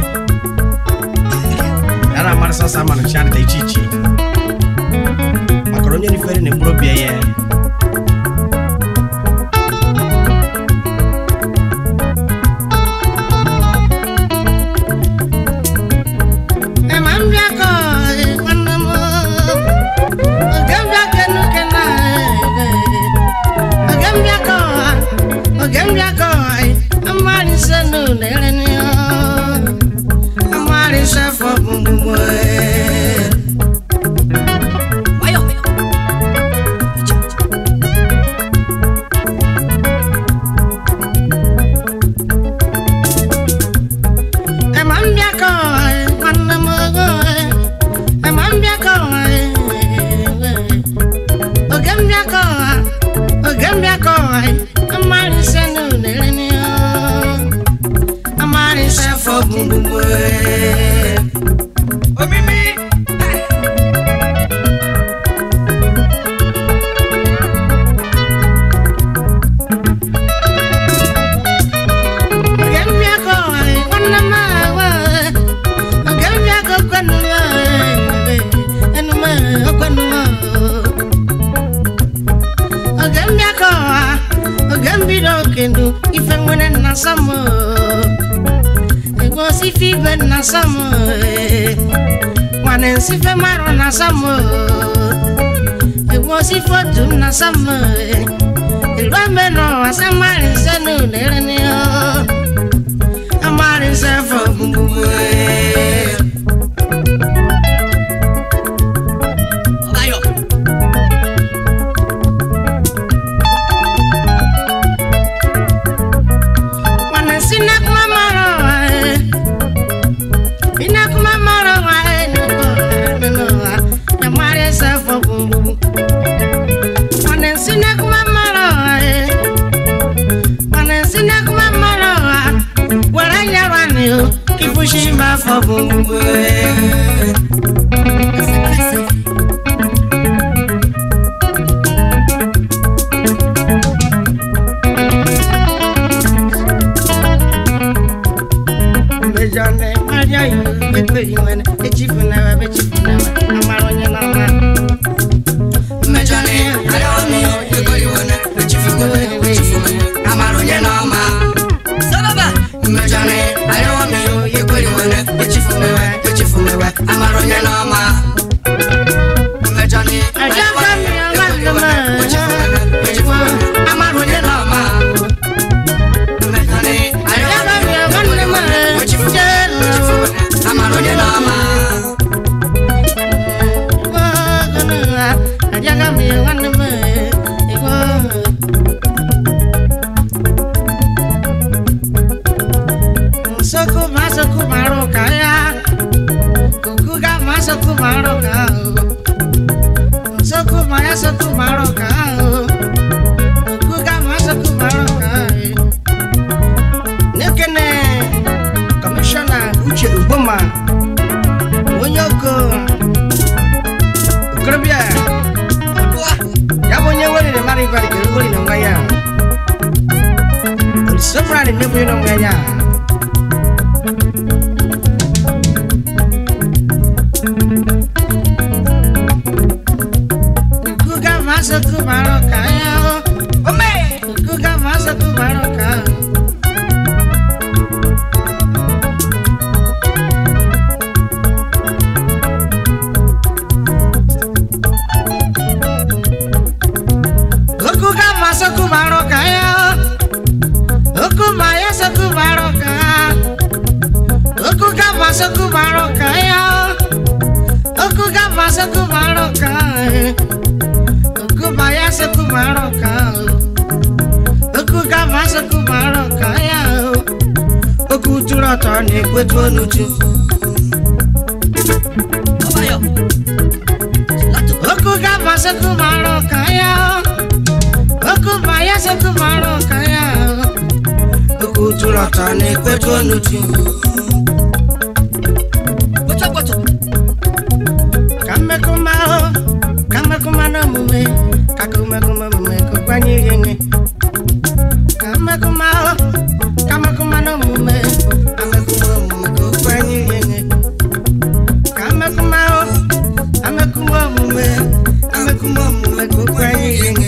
ya na amarị sọsọ amanụ chi adịta iche iche makara onye nifere na mkpụrụ obi ya Ema mbịa ka ọ dị nwanne m oge mbịa ka enuke na oge mbịa ka ọ oge mbịa ka ọ amarị ise nụ na-ere n'ihe amarị ise fọ gbugbo Ema mbịa ka ọ nwanne m ogo ema mbịa ka ọ oge mbịa ka ọ oge mbịa ka ọ amarị ise nụ na-ere n'ihe amarị ise fọ gbugbo omimi oge mbịa ka ọ nwanne m ahụ oge mbịa ka okwenu enume okwenu oge mbịa ka ọha oge mbido okendo ife nwere nna sam ego sife ibe nna sam nwane nsife marụ na sam ego sife otu nna sam elu ame n'ụwa samari nse n'ụlere n'ihe amari nse fọ gbugbu Mana si na kuma mara wa e. Ina kuma mara wa e nuko nuko wa. Ya mare sa fo bumbu. Mana si na kuma mara wa e. Mana si na kuma mara wa. Wara ya wa ni o. Kifushi ma fo bumbu e. Mejane, Maria, you, the pretty one, the chief never, the chief never, Amaronia, mmejọni arịọmi ekoriwone echifugowe echifugowe amarụnye n'ọma sababa mmejọni arịọmi ekoriwone echifugowe echifugowe amarụnye n'ọma mmejọni arịọmi ekoriwone echifugowe echifugowe amarụnye n'ọma mmejọni arịọmi ekoriwone echifugowe echifugowe amarụnye n'ọma Soku masoku maroka ya Kukuga masoku maroka Soku maya soku maroka Kukuga masoku maroka Nekene Commissioner Uche Uboma Onye oko Okorobịa ya bụ onye nwere na mara ịbara kere nwere na nwa ya Olisofra na nnekwu na nwa ya Kukuga masoku maroka ya Ome Kukuga masoku maroka Okuga masoku maroka ya Okuma ya soku maroka Okuga masoku maroka ya okugava sekuvaroka okubaya sekuvaroka okugava sekuvaroka ya okuturu ọtọ na-ekwetu onuchu okugava sekuvaroka ya okubaya sekuvaroka ya okuturu ọtọ na-ekwetu onuchu ka mmekọma ahụ ka mmekọma na omume ka ka mmekọma omume kụkwanye ihe nye ka mmekọma ahụ ka mmekọma na omume ka mmekọma omume kụkwanye ihe nye ka mmekọma ahụ ka mmekọma omume ka mmekọma omume kụkwanye ihe nye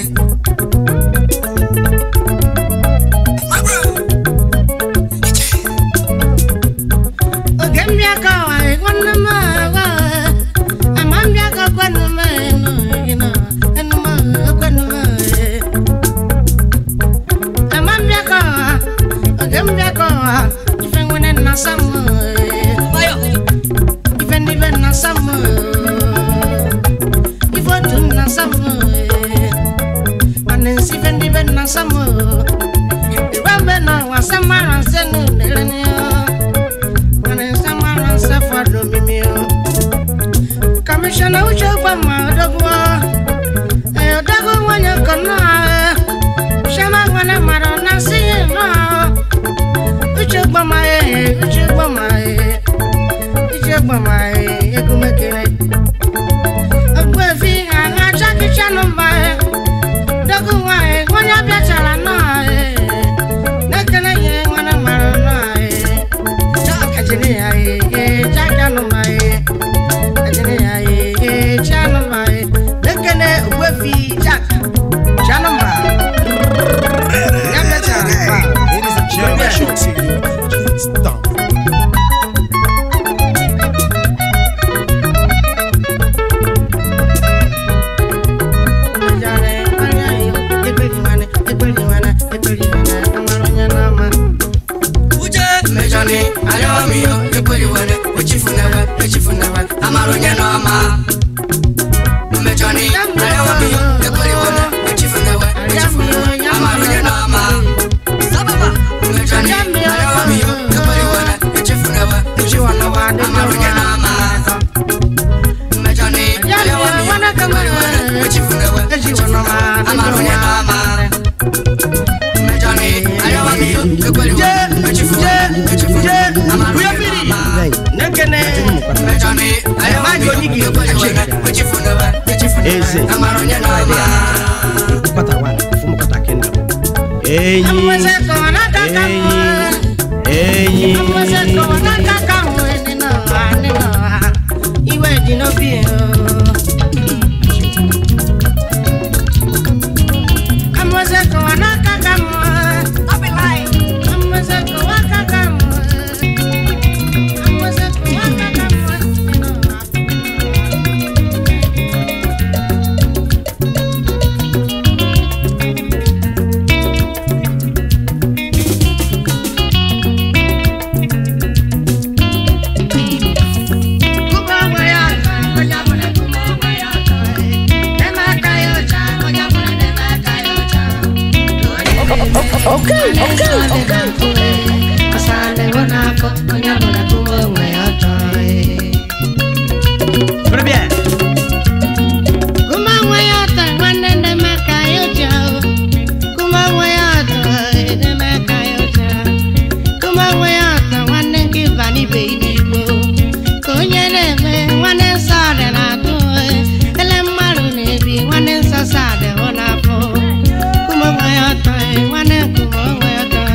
oge mbịa ka ọwa nwanne m agwa ama mbịa ka kwanu m enu enu enu m kwanu m ama mbịa ka ọwa oge mbịa ka ọwa ife nwere nna sam ife ndị be nna sam ife otu nna sam mana nsi ife ndị be nna sam igbe mbe na ọwa sam mara nse n'unere Commissioner Uche Obama Odogwo eh, Odogwo nwanyị kọnọ Shama nwane mara na si nọ Uche Obama eh, Uche Obama eh, Uche Obama eh, egumekere Ogbuefi aha chakicha nọmba eh, Odogwo nwanyị nwanyị bịachara nọ eh, Nekene ihe nwane mara nọ eh, Chakajiri ya eh, eh, chaja nọmba eh lekene wefi jack janumba Ladies and gentlemen, short to Stomp. mejọni ayọmiyo ekweliwere echifunewe echifunewe amaronye n'ọma mejọni ayọmiyo ekweliwere echifunewe echifunewe amaronye n'ọma mejọni ayọmiyo ekweliwere echifunewe echifunewe amaronye n'ọma mejọni ayọmiyo ekweliwere echifunewe echifunewe amaronye n'ọma mejọni ayọmiyo ekweliwere echifunewe echifunewe amaronye n'ọma nekene mejọni ayọmiyo ekweliwere echifunewe Eze. echifunewe amaronye n'ọma Kọta one, fún kọta kenda. Enyi, amwezeko wanakaka enyi, amwezeko wanakaka ninoa ninoa iwe dinobie amwezeko wanakaka amwezeko wakaka amwezeko wakaka ninoa Très bien. ka onye na-eme nwanne nsọ adị na-atụ ele mmadụ na-ebi nwanne nsọ sọ adịghị n'afọ kume onwe ya ọtọ nwanne nkume onwe ya ọtọ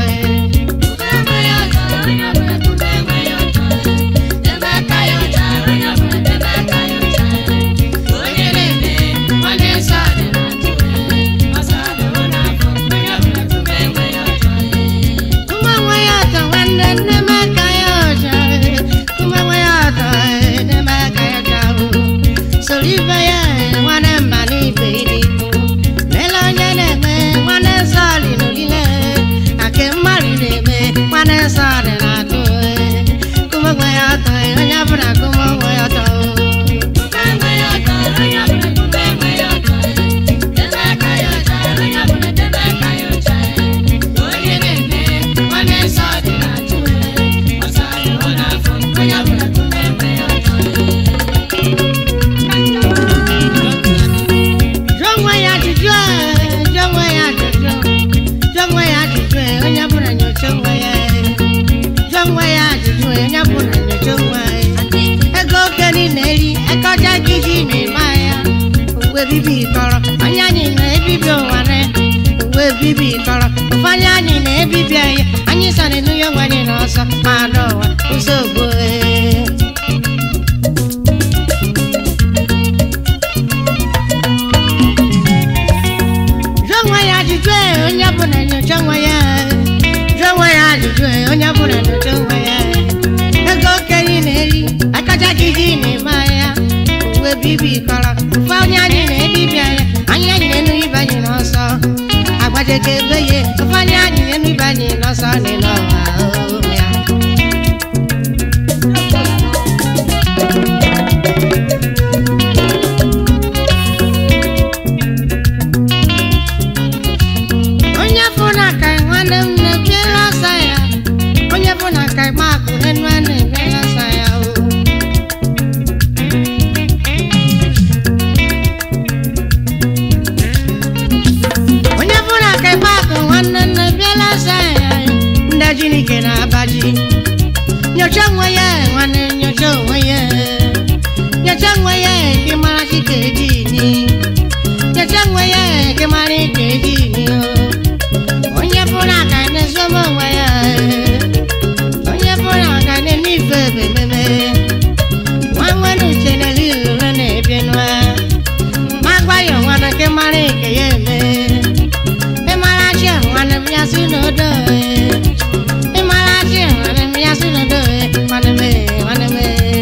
kume onwe ya ọtọ nwanne nne m aka ya ọcha kume onwe ya ọtọ nne m aka ya ọcha soro ibe ya nwanne mba n'ibe iligbo mele onye na-eme nwanne nsọ dị n'olile na nke mmadụ na-eme nwanne nsọ dị na-atụ kume onwe ya ọtọ onye ọbụla kume onwe ya ọtọ bibi kọrọ onye anyị na-ebibi ụwa na uwe bibi kọrọ ụfọdụ anyị na-ebibi anyị anyị sara enu ya onwe anyị n'ọsọ ma ada ụwa ụzọ ogbo jụọ nwa ya ajụjụ e onye ọbụla nyocha nwa ya jụọ nwa ya ajụjụ e onye ọbụla nyocha nwa ya ego okenye na-eri akacha gị ji na-eme anya uwe bibi kọrọ ụfọ onye anyị na-ebibi anya anyị anyị na-enu ibe anyị n'ọsọ agbajeke ebe ya ụfọ onye anyị na-enu ibe anyị n'ọsọ dị n'ọwa o ya onye bụ na ka nwanne m na-ebiela ọsọ ya onye bụ na ka ịgba akụ n'enu a na-ebiela ọsọ ya o onye bụ na ka ịgba akụ nwanne m na-ebiela ọsọ ya ndị jinike na-abaji nyocha onwe ya nwanne nyocha onwe ya nyocha onwe ya ka ị mara chike eji ni nyocha onwe ya ka ị mara ike eji ni o onye bụrụ aka na-ezobe onwe ya onye bụrụ aka na-eme ife ebe ememe nwa nwere uche na-eri ure na-ebi nwa ma gwa ya nwana nke mara ike ya eme ịmara chi nwanne m ya si n'odo ịmara chi nwanne m ya si n'odo nwanne m nwanne m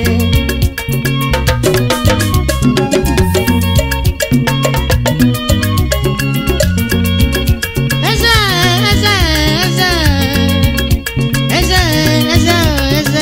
eze eze eze eze eze eze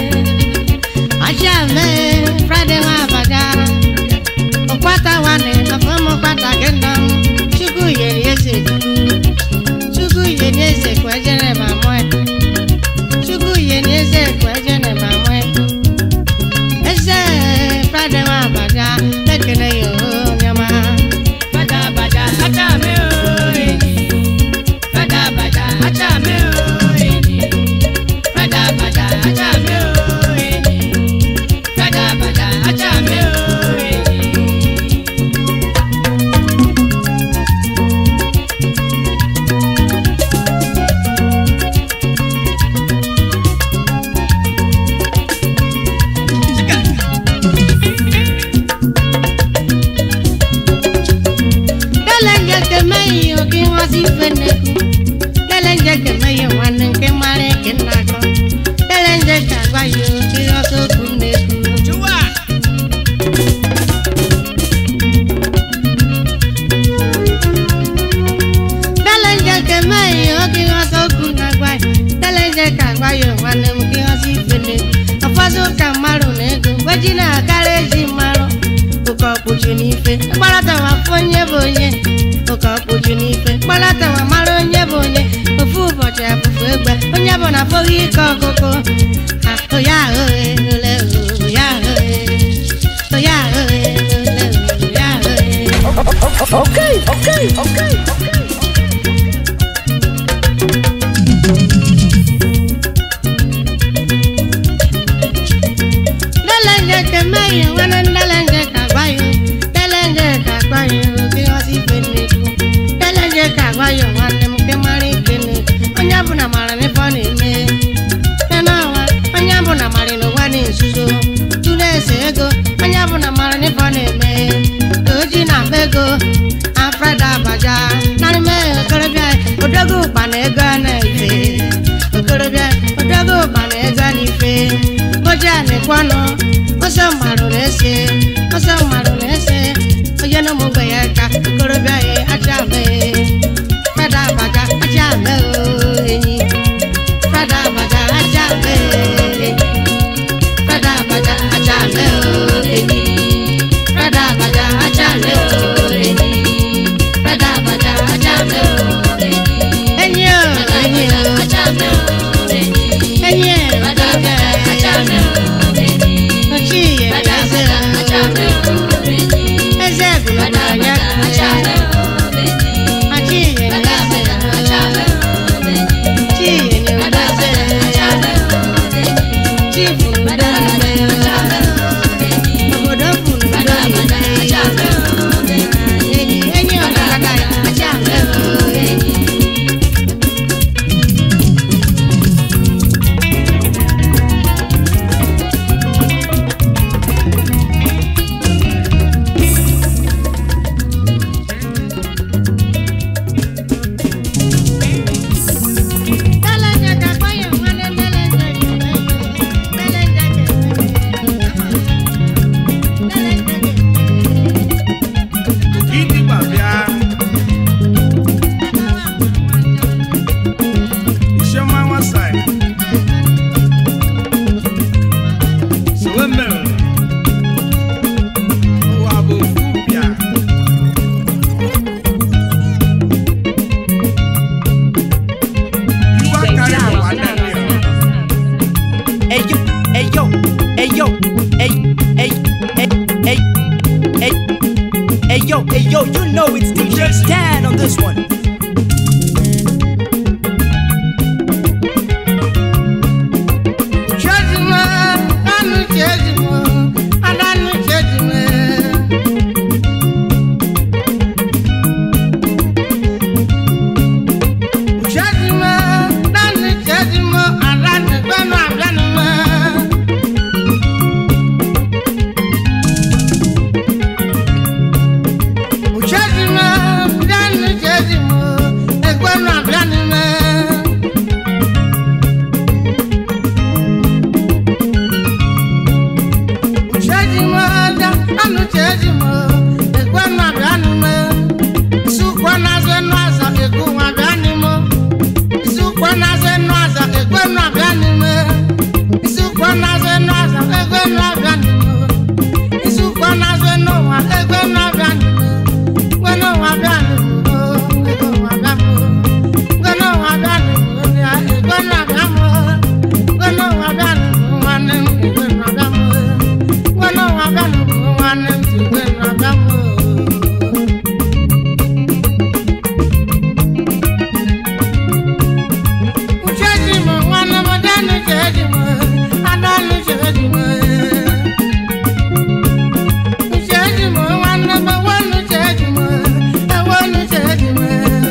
ajá me friday nwa abaga ụkwata nwanne afọm ụkwata gị nọ m chukwu yeri eze chukwu yeri eze kwa ejere ma mụe chukwu yeri eze kwa ejere ma mụe eze friday nwa abaga ekele ya onyama Bada bada achame o enyi. Bada bada achame o enyi. Bada bada achame o enyi. Bada bada achame o enyi. Kelenje kemeyi oke nwazi feneku Kelenje kemeyi nwanne nke mara eke nnakọ Kelenje ka agwa ya oke ọsọ okwu nneku Chụwa! Kelenje kemeyi oke ọsọ okwu na-agwa ya Kelenje ka agwa ya nwanne m ke ọsọ ifeneku Ụfọdụ ụka mmarụ na ego gweji na-akara eji mmarụ ụka ọkpụju n'ife mkparatawa fụ onye bụ onye ụka ọkpụju n'ife mkparatawa mara onye bụ onye ofu ụbọchị afụfụ egbe onye bụ na afọghị ike ọkụkụ Ha, oya ahụghị ole oya ahụghị oya ahụghị ole oya ahụghị Lelenge ke meyi nwanne lelenge ka gwa ya lelenge ka gwa ya oke ọsọ ife nneku lelenge ka gwa ya nwanne m nke mara ike nneku onye ọbụla mara n'ife ọ na-eme n'ọnwa onye ọbụla mara n'ụwa dị nzuzo tụrụ ese ego onye ọbụla mara n'ife ọ na-eme ka oji na akpa ego afrada abaja narị mee okorobịa odogo ụkpa na ego a na-efe okorobịa odogo ụkpa na ego a na-efe oji a na-ekwe ọnụ ọsọ mmarụ na-ese ọsọ mmarụ na-ese onye na ụmụgbe ya ka okorobịa ya aja mee fada abaja aja mee o enyi fada abaja aja mee enyi fada abaja aja mee o enyi fada abaja aja mee o enyi fada abaja aja mee o enyi o enyi o enyi o aja mee ochie eze eze gụrụ anya Hey yo, you know it's DJ Stan on this one. Chejime, anu chejime, adanu chejime. Chejime, danu chejime, adanu gbẹnu abianime. Chejime, danu chejime, egbẹnu abianime. Chejimo da anu chejimo ekwe na bianu me Isukwa na ze no aza eku wa bianu mo Isukwa na ze no aza ekwe na bianu me Isukwa na ze no aza ekwe na bianu mo Isukwa na ze no wa ekwe na bianu me Kwe no wa bianu mo ekwe wa bianu Kwe no wa bianu mo ya ekwe na bianu Kwe no wa bianu mo wa ne ekwe na bianu Bueno, hágalo, Juan, en tu buen hagamos. Uchejimo, nwanne m, danu chejimo, adanu chejimo. Uchejimo, nwanne m, wanu chejimo, ewanu chejimo.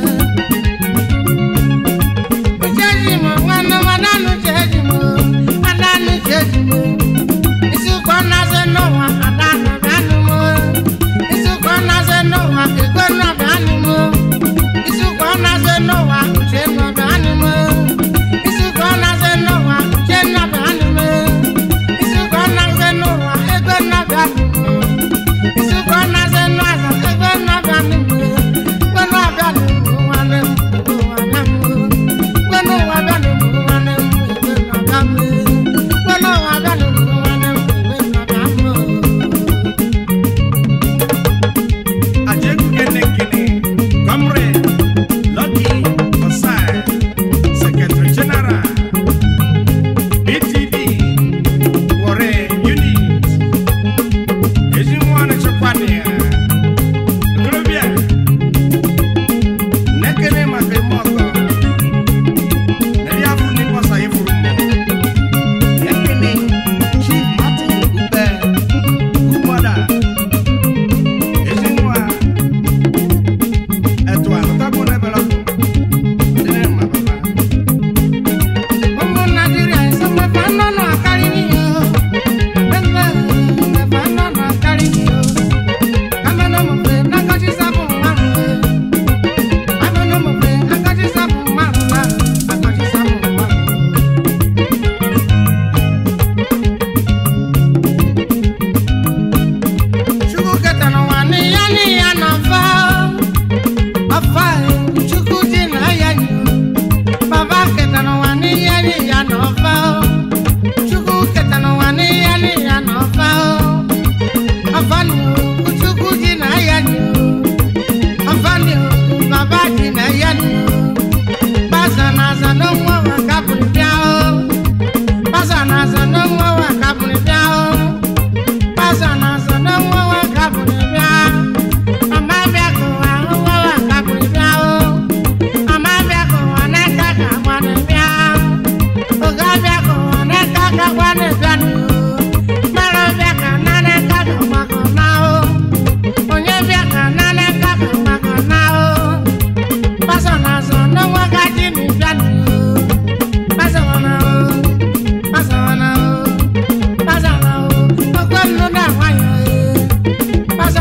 Uchejimo, nwanne m, adanu chejimo, adanu chejimo. Isukwa na-azụ n'ụwa adanụ bịanụ m Isukwa na-azụ n'ụwa ekwe nọ bịanụ m Isukwa na-azụ n'ụwa uche nọ bịanụ m Isukwa na-azụ n'ụwa uche nọ bịanụ m Isukwa na-azụ n'ụwa ekwe nọ bịanụ m Isukwa na-azụ n'ụwa ekwe nọ bịanụ m Ekwe nọ bịanụ m nwanne m ekwe nọ bịanụ m Ekwe nọ bịanụ m nwanne m ekwe nọ bịanụ m Ekwe nọ bịanụ m nwanne m Ajeku Kene Kene, Comrade Lucky Osai, Secretary General, BTD, Warre Unit, Ejimwane Chokwane, Grobia, Nekene Makemoko, Neriafu Nikosa Ifurumo, Nekene Chief Martin Ube, Umoda, Ezinwa, ẹ̀tọ́ àlùkábọ̀ lẹ́bẹ̀ẹ́ lọ́kùn. Ọdún ẹ̀ máa bàbá. Ọmọ Nàìjíríà ìsọmọfà nọ́nà àkárí nìyó. Ẹgbẹ́ ìmọ̀fà nọ́nà àkárí nìyó. Amẹ́nàmọ̀fẹ́ nákàtí sábò márùn-ún. Amẹ́nàmọ̀fẹ́ nákàtí sábò márùn-ún. Àkàtí sábò márùn-ún. Chukwu ketara ụwa n'iya n'iya n'ọfa. Ọfa Chukwu dị na ya nyoo. Baba ketara ụwa n'ihe n'iya n'ọfa o. Chukwu ketara ụwa n'ihe n'iya n'ọfa o. Ọfa ni o, Chukwu dị na ya ni o. Ọfa ni o, Baba dị na ya ni o. Baza na aza n'onwe wa kabụrụ bịa o. Baza na aza n'onwe wa kabụrụ bịa o. Baza na aza n'onwe wa kabụrụ bịa. Mama bịa kụwa onwe wa kabụrụ bịa o. Mama bịa kụwa n'aka ka gwanụ bịa. Oga bịa kụwa n'aka ka gwanụ bịa nụ. Mara bịa ka na n'aka ka gbakọ na o. Onye bịa ka na n'aka ka gbakọ na o. Pasa na azọ n'onwe gaji nụ bịa nụ. Pasa na o. Pasa na o. Pasa na o. Okwe nnụ na nwayọ e.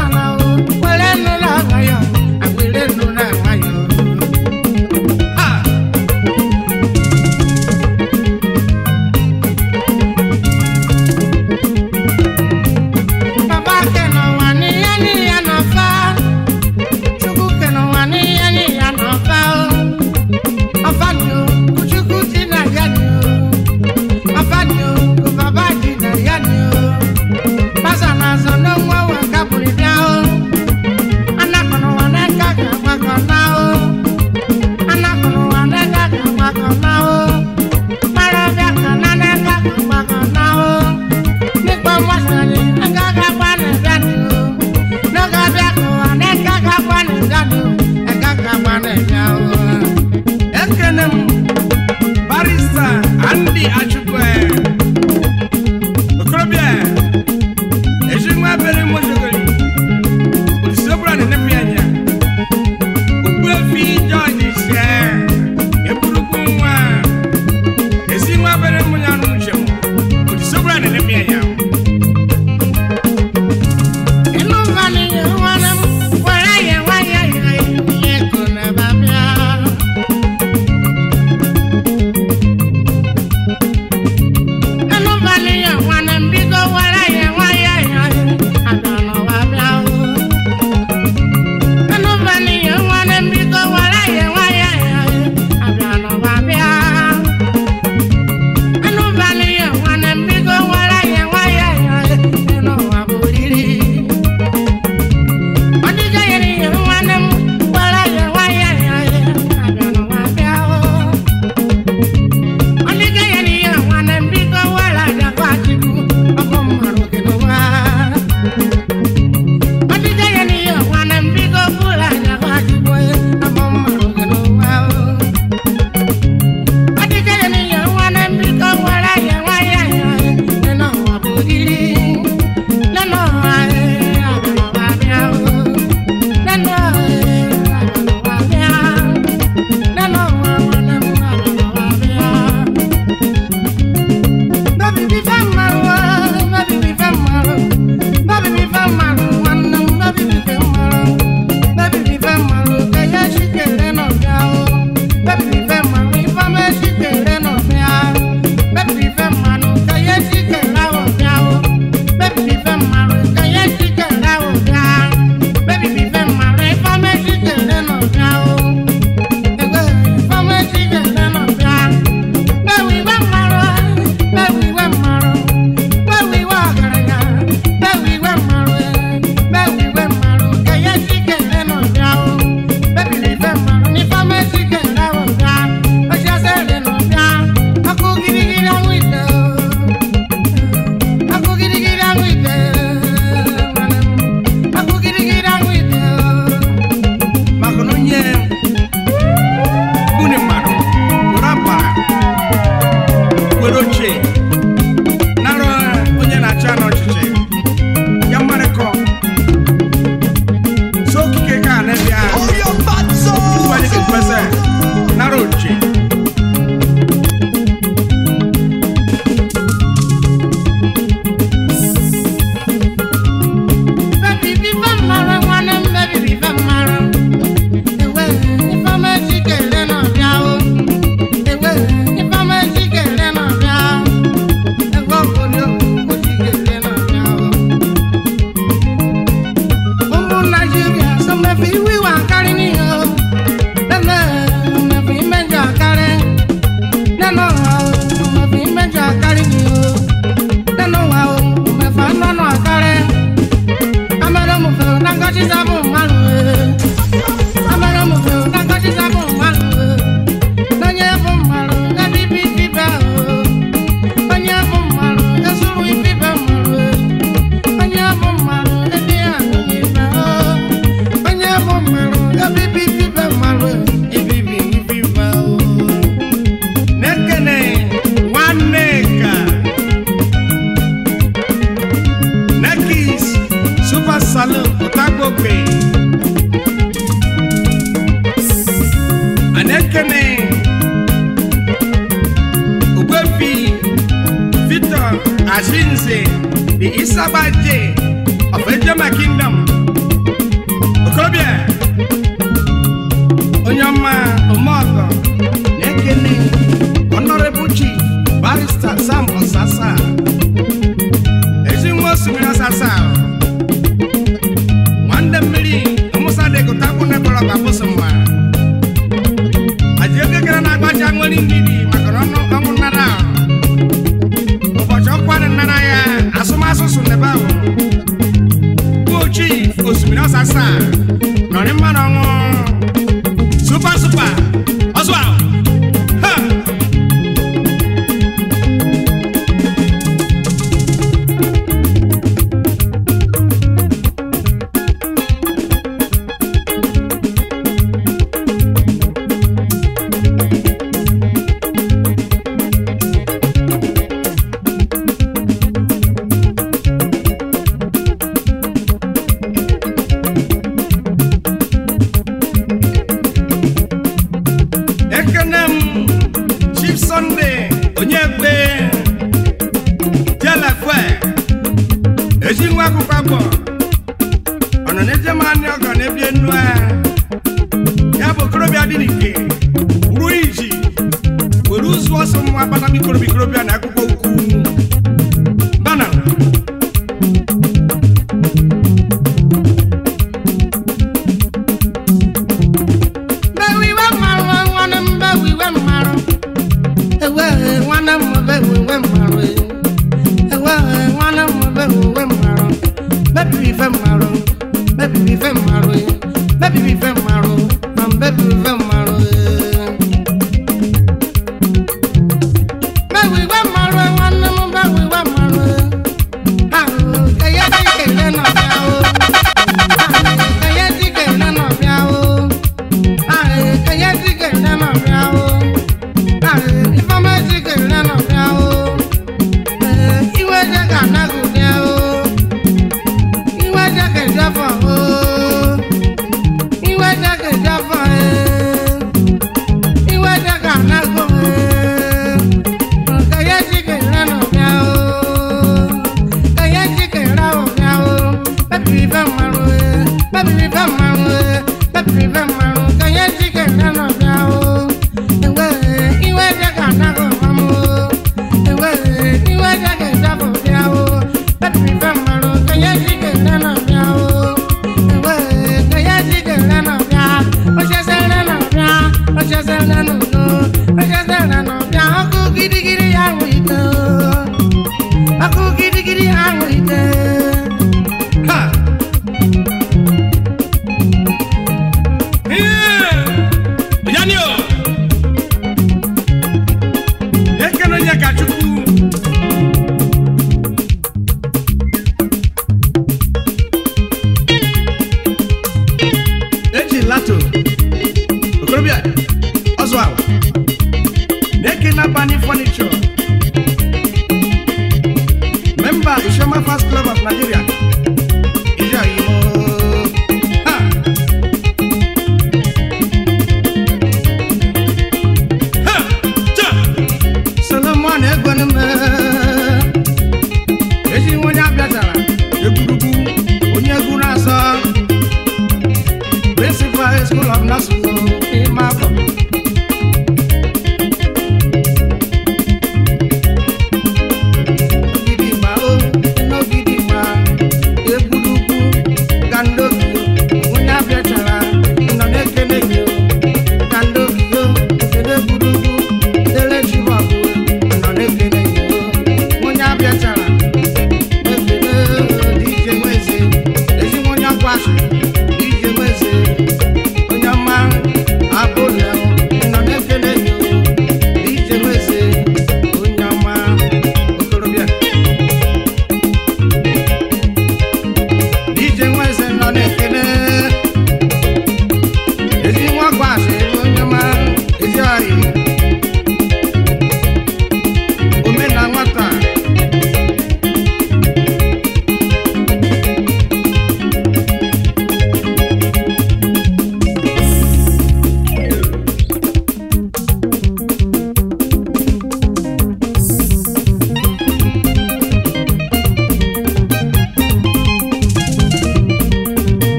salu ụtagbogbe anekene ogbefi victor ashinze the isabaje of ejema kingdom okorobịa onye ọma omeọgọ na-ekene honorable chief barrister sam osasa ezi nwa osimiri osasa nwanne mmiri musa dịgụtakwu nekọrọ babụsụ mma aji ego gara na agbaja nwere ndidi maka na ọnụ ọnwụ nnara ahụ ụbọchị ọkwa dị nnara ya asụmasụsụ n'ebe ahụ bụ chief osimiri osasa nọrị mmanụ ọnwụ super super ọsụ ahụ ha ekene m chief sunday onye kpe jelekwe ezi nwa akwụkwọ agbọ ọ nọ na-eje m anị ọgọ na-ebie nnu a ya bụ okorobịa dị n'ike ruo iji were ụzụ ọsọ mma kpata mikorobịa ikorobịa na akwụkwọ ukwu bana Bewiwe mmarụ nwanne m bewiwe mmarụ ewe nwanne m bewiwe mmarụ ewe nwanne m bewiwe mmarụ bebibi ife mmarụ bebibi ife mmarụ bebibi ife mmarụ na bebibi ife mmarụ bewiwe mmarụ nwanne m bewiwe mmarụ ahụ eye dịka ile nọbịa o ahụ eye dịka ile nọbịa o Ọkụ gidigidi ahụ ite ha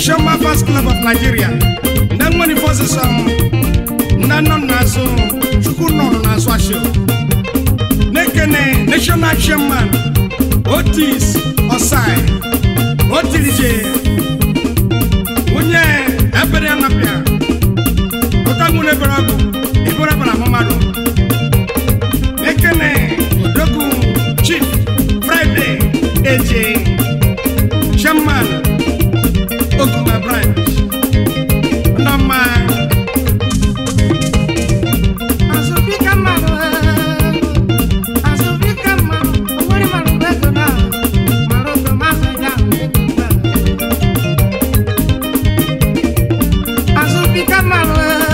Ishoma Fast Club of Nigeria ndị nwere fọsịsọ ndị nọ n'azụ chukwu nọ n'azụ ashio nekene national chairman otis osai otirije onye ebere anapịa ụtanwere ebere ọgụ ebere bara mmadụ nekene odogwu chief friday eje chairman okuma branch nọma Azubika mmanụ azubika mmanụ onwere mmanụ bụ ego na mara ogo mazụ ya ego mgbe azubika mmanụ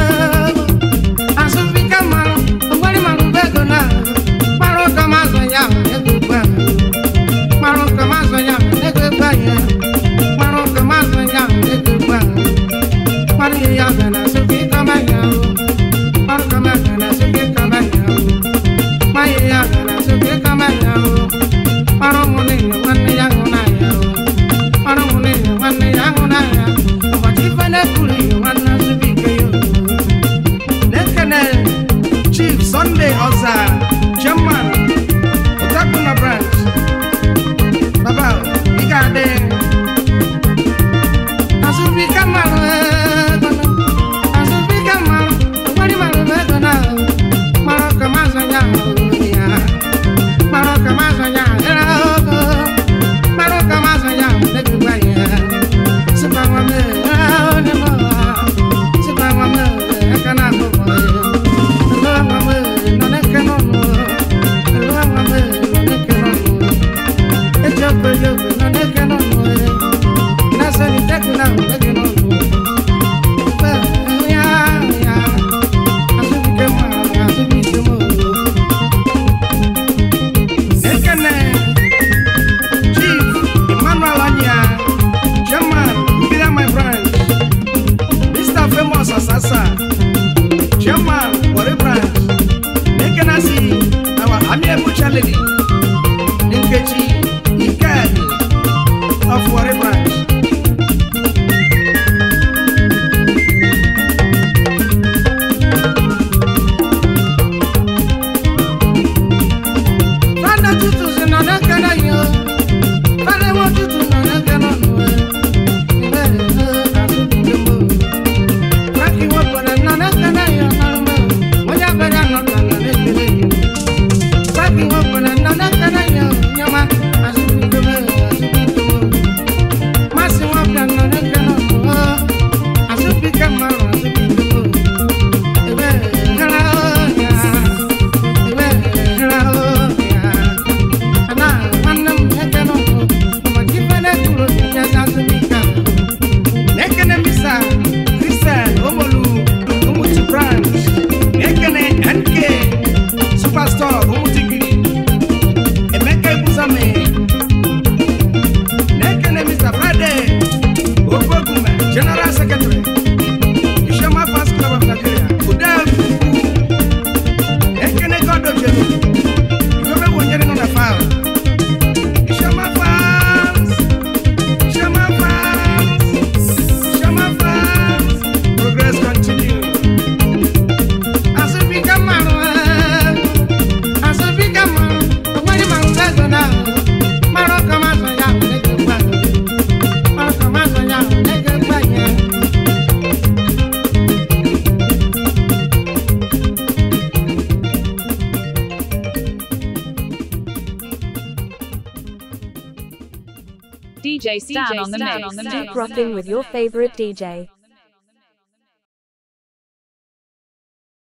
azubika mmanụ onwere mmanụ bụ ego na mara ogo mazụ ya ego mgbe mara ogo mazụ ya ego mgbe ya mara ogo mazụ ya ego mgbe mara ihe ya ga na azubika mmanụ Ọrụ kama ga na soke kama ya o. Maye ya ga na soke kama ya o. Ọrụ mụ n'ihi nwanne ya hụ na ya o. Ọrụ mụ n'ihi nwanne ya hụ na ya. Ụbọchị ife na-ekwuru ihe nwanne azụbi ike ya o. nekene chief sunday ọza chairman ụtakpụna branch baba ị ga-adị Azụbi kama ego na. Azụbi kama onwere mara bụ ego na o. Mara kama azụ ya o ya. Mara kama azụ ya era ogo. Mara kama azụ ya ego gba ya. Sịkwa nwa m ee onye m ụwa. Sịkwa nwa m ee aka na abụ m ya. Elo nwa m ee nọ n'eke n'ọnụ. Elo nwa m ee nọ n'eke n'ọnụ. Eji ofe eji ofe nọ n'eke n'ọnụ. Nasa ni teku na n'eke n'ọnụ. Ya ya. Azụbike mma azụbike m oo. nekene chief emmanuel anya chairman mbira my branch mr famous asasa chairman wari branch nekene si our amiable lady nkechi ikedi of wari branch Fada tutu si nọ n'eke na yo. Fada nwa tutu nọ n'eke n'ọnụ e. Ibe e azụbike m oo. Frankie wepụrụ nọ n'eke na yo n'ọrụ m oo. Onye abịara nọ ka nọ n'ekele yo. Frankie wepụrụ nọ n'eke na yo. Nyama azụbike m oo, azụbike m oo. Masị nwapịa nọ n'eke n'ọnụ oo. Azụbike m oo, azụbike m oo. Ebe e hara oo ya. Ebe e hara oo ya. Ana nwanne m nwoke nọ n'ụlọ. Ụbọchị ife na-ekwuru ya azụbike a. nekene misa christian omolu umutu branch nekene nk superstore umutigiri emeka ebuzame nekene mr friday ogogume general secretary ishama fast club of nigeria udefu nekene godojelu iwebe wonyere nọ na file ishama fans ishama fans ishama fans progress continue Azụbike mmanụ ee. Azụbike mmanụ. Onwere mmanụ bụ ego na o. Mara ọka mazụ ya bụ ego gba. Mara ọka mazụ ya bụ ego gba ya. DJ Stan on the mix. Keep rocking with your favorite DJ.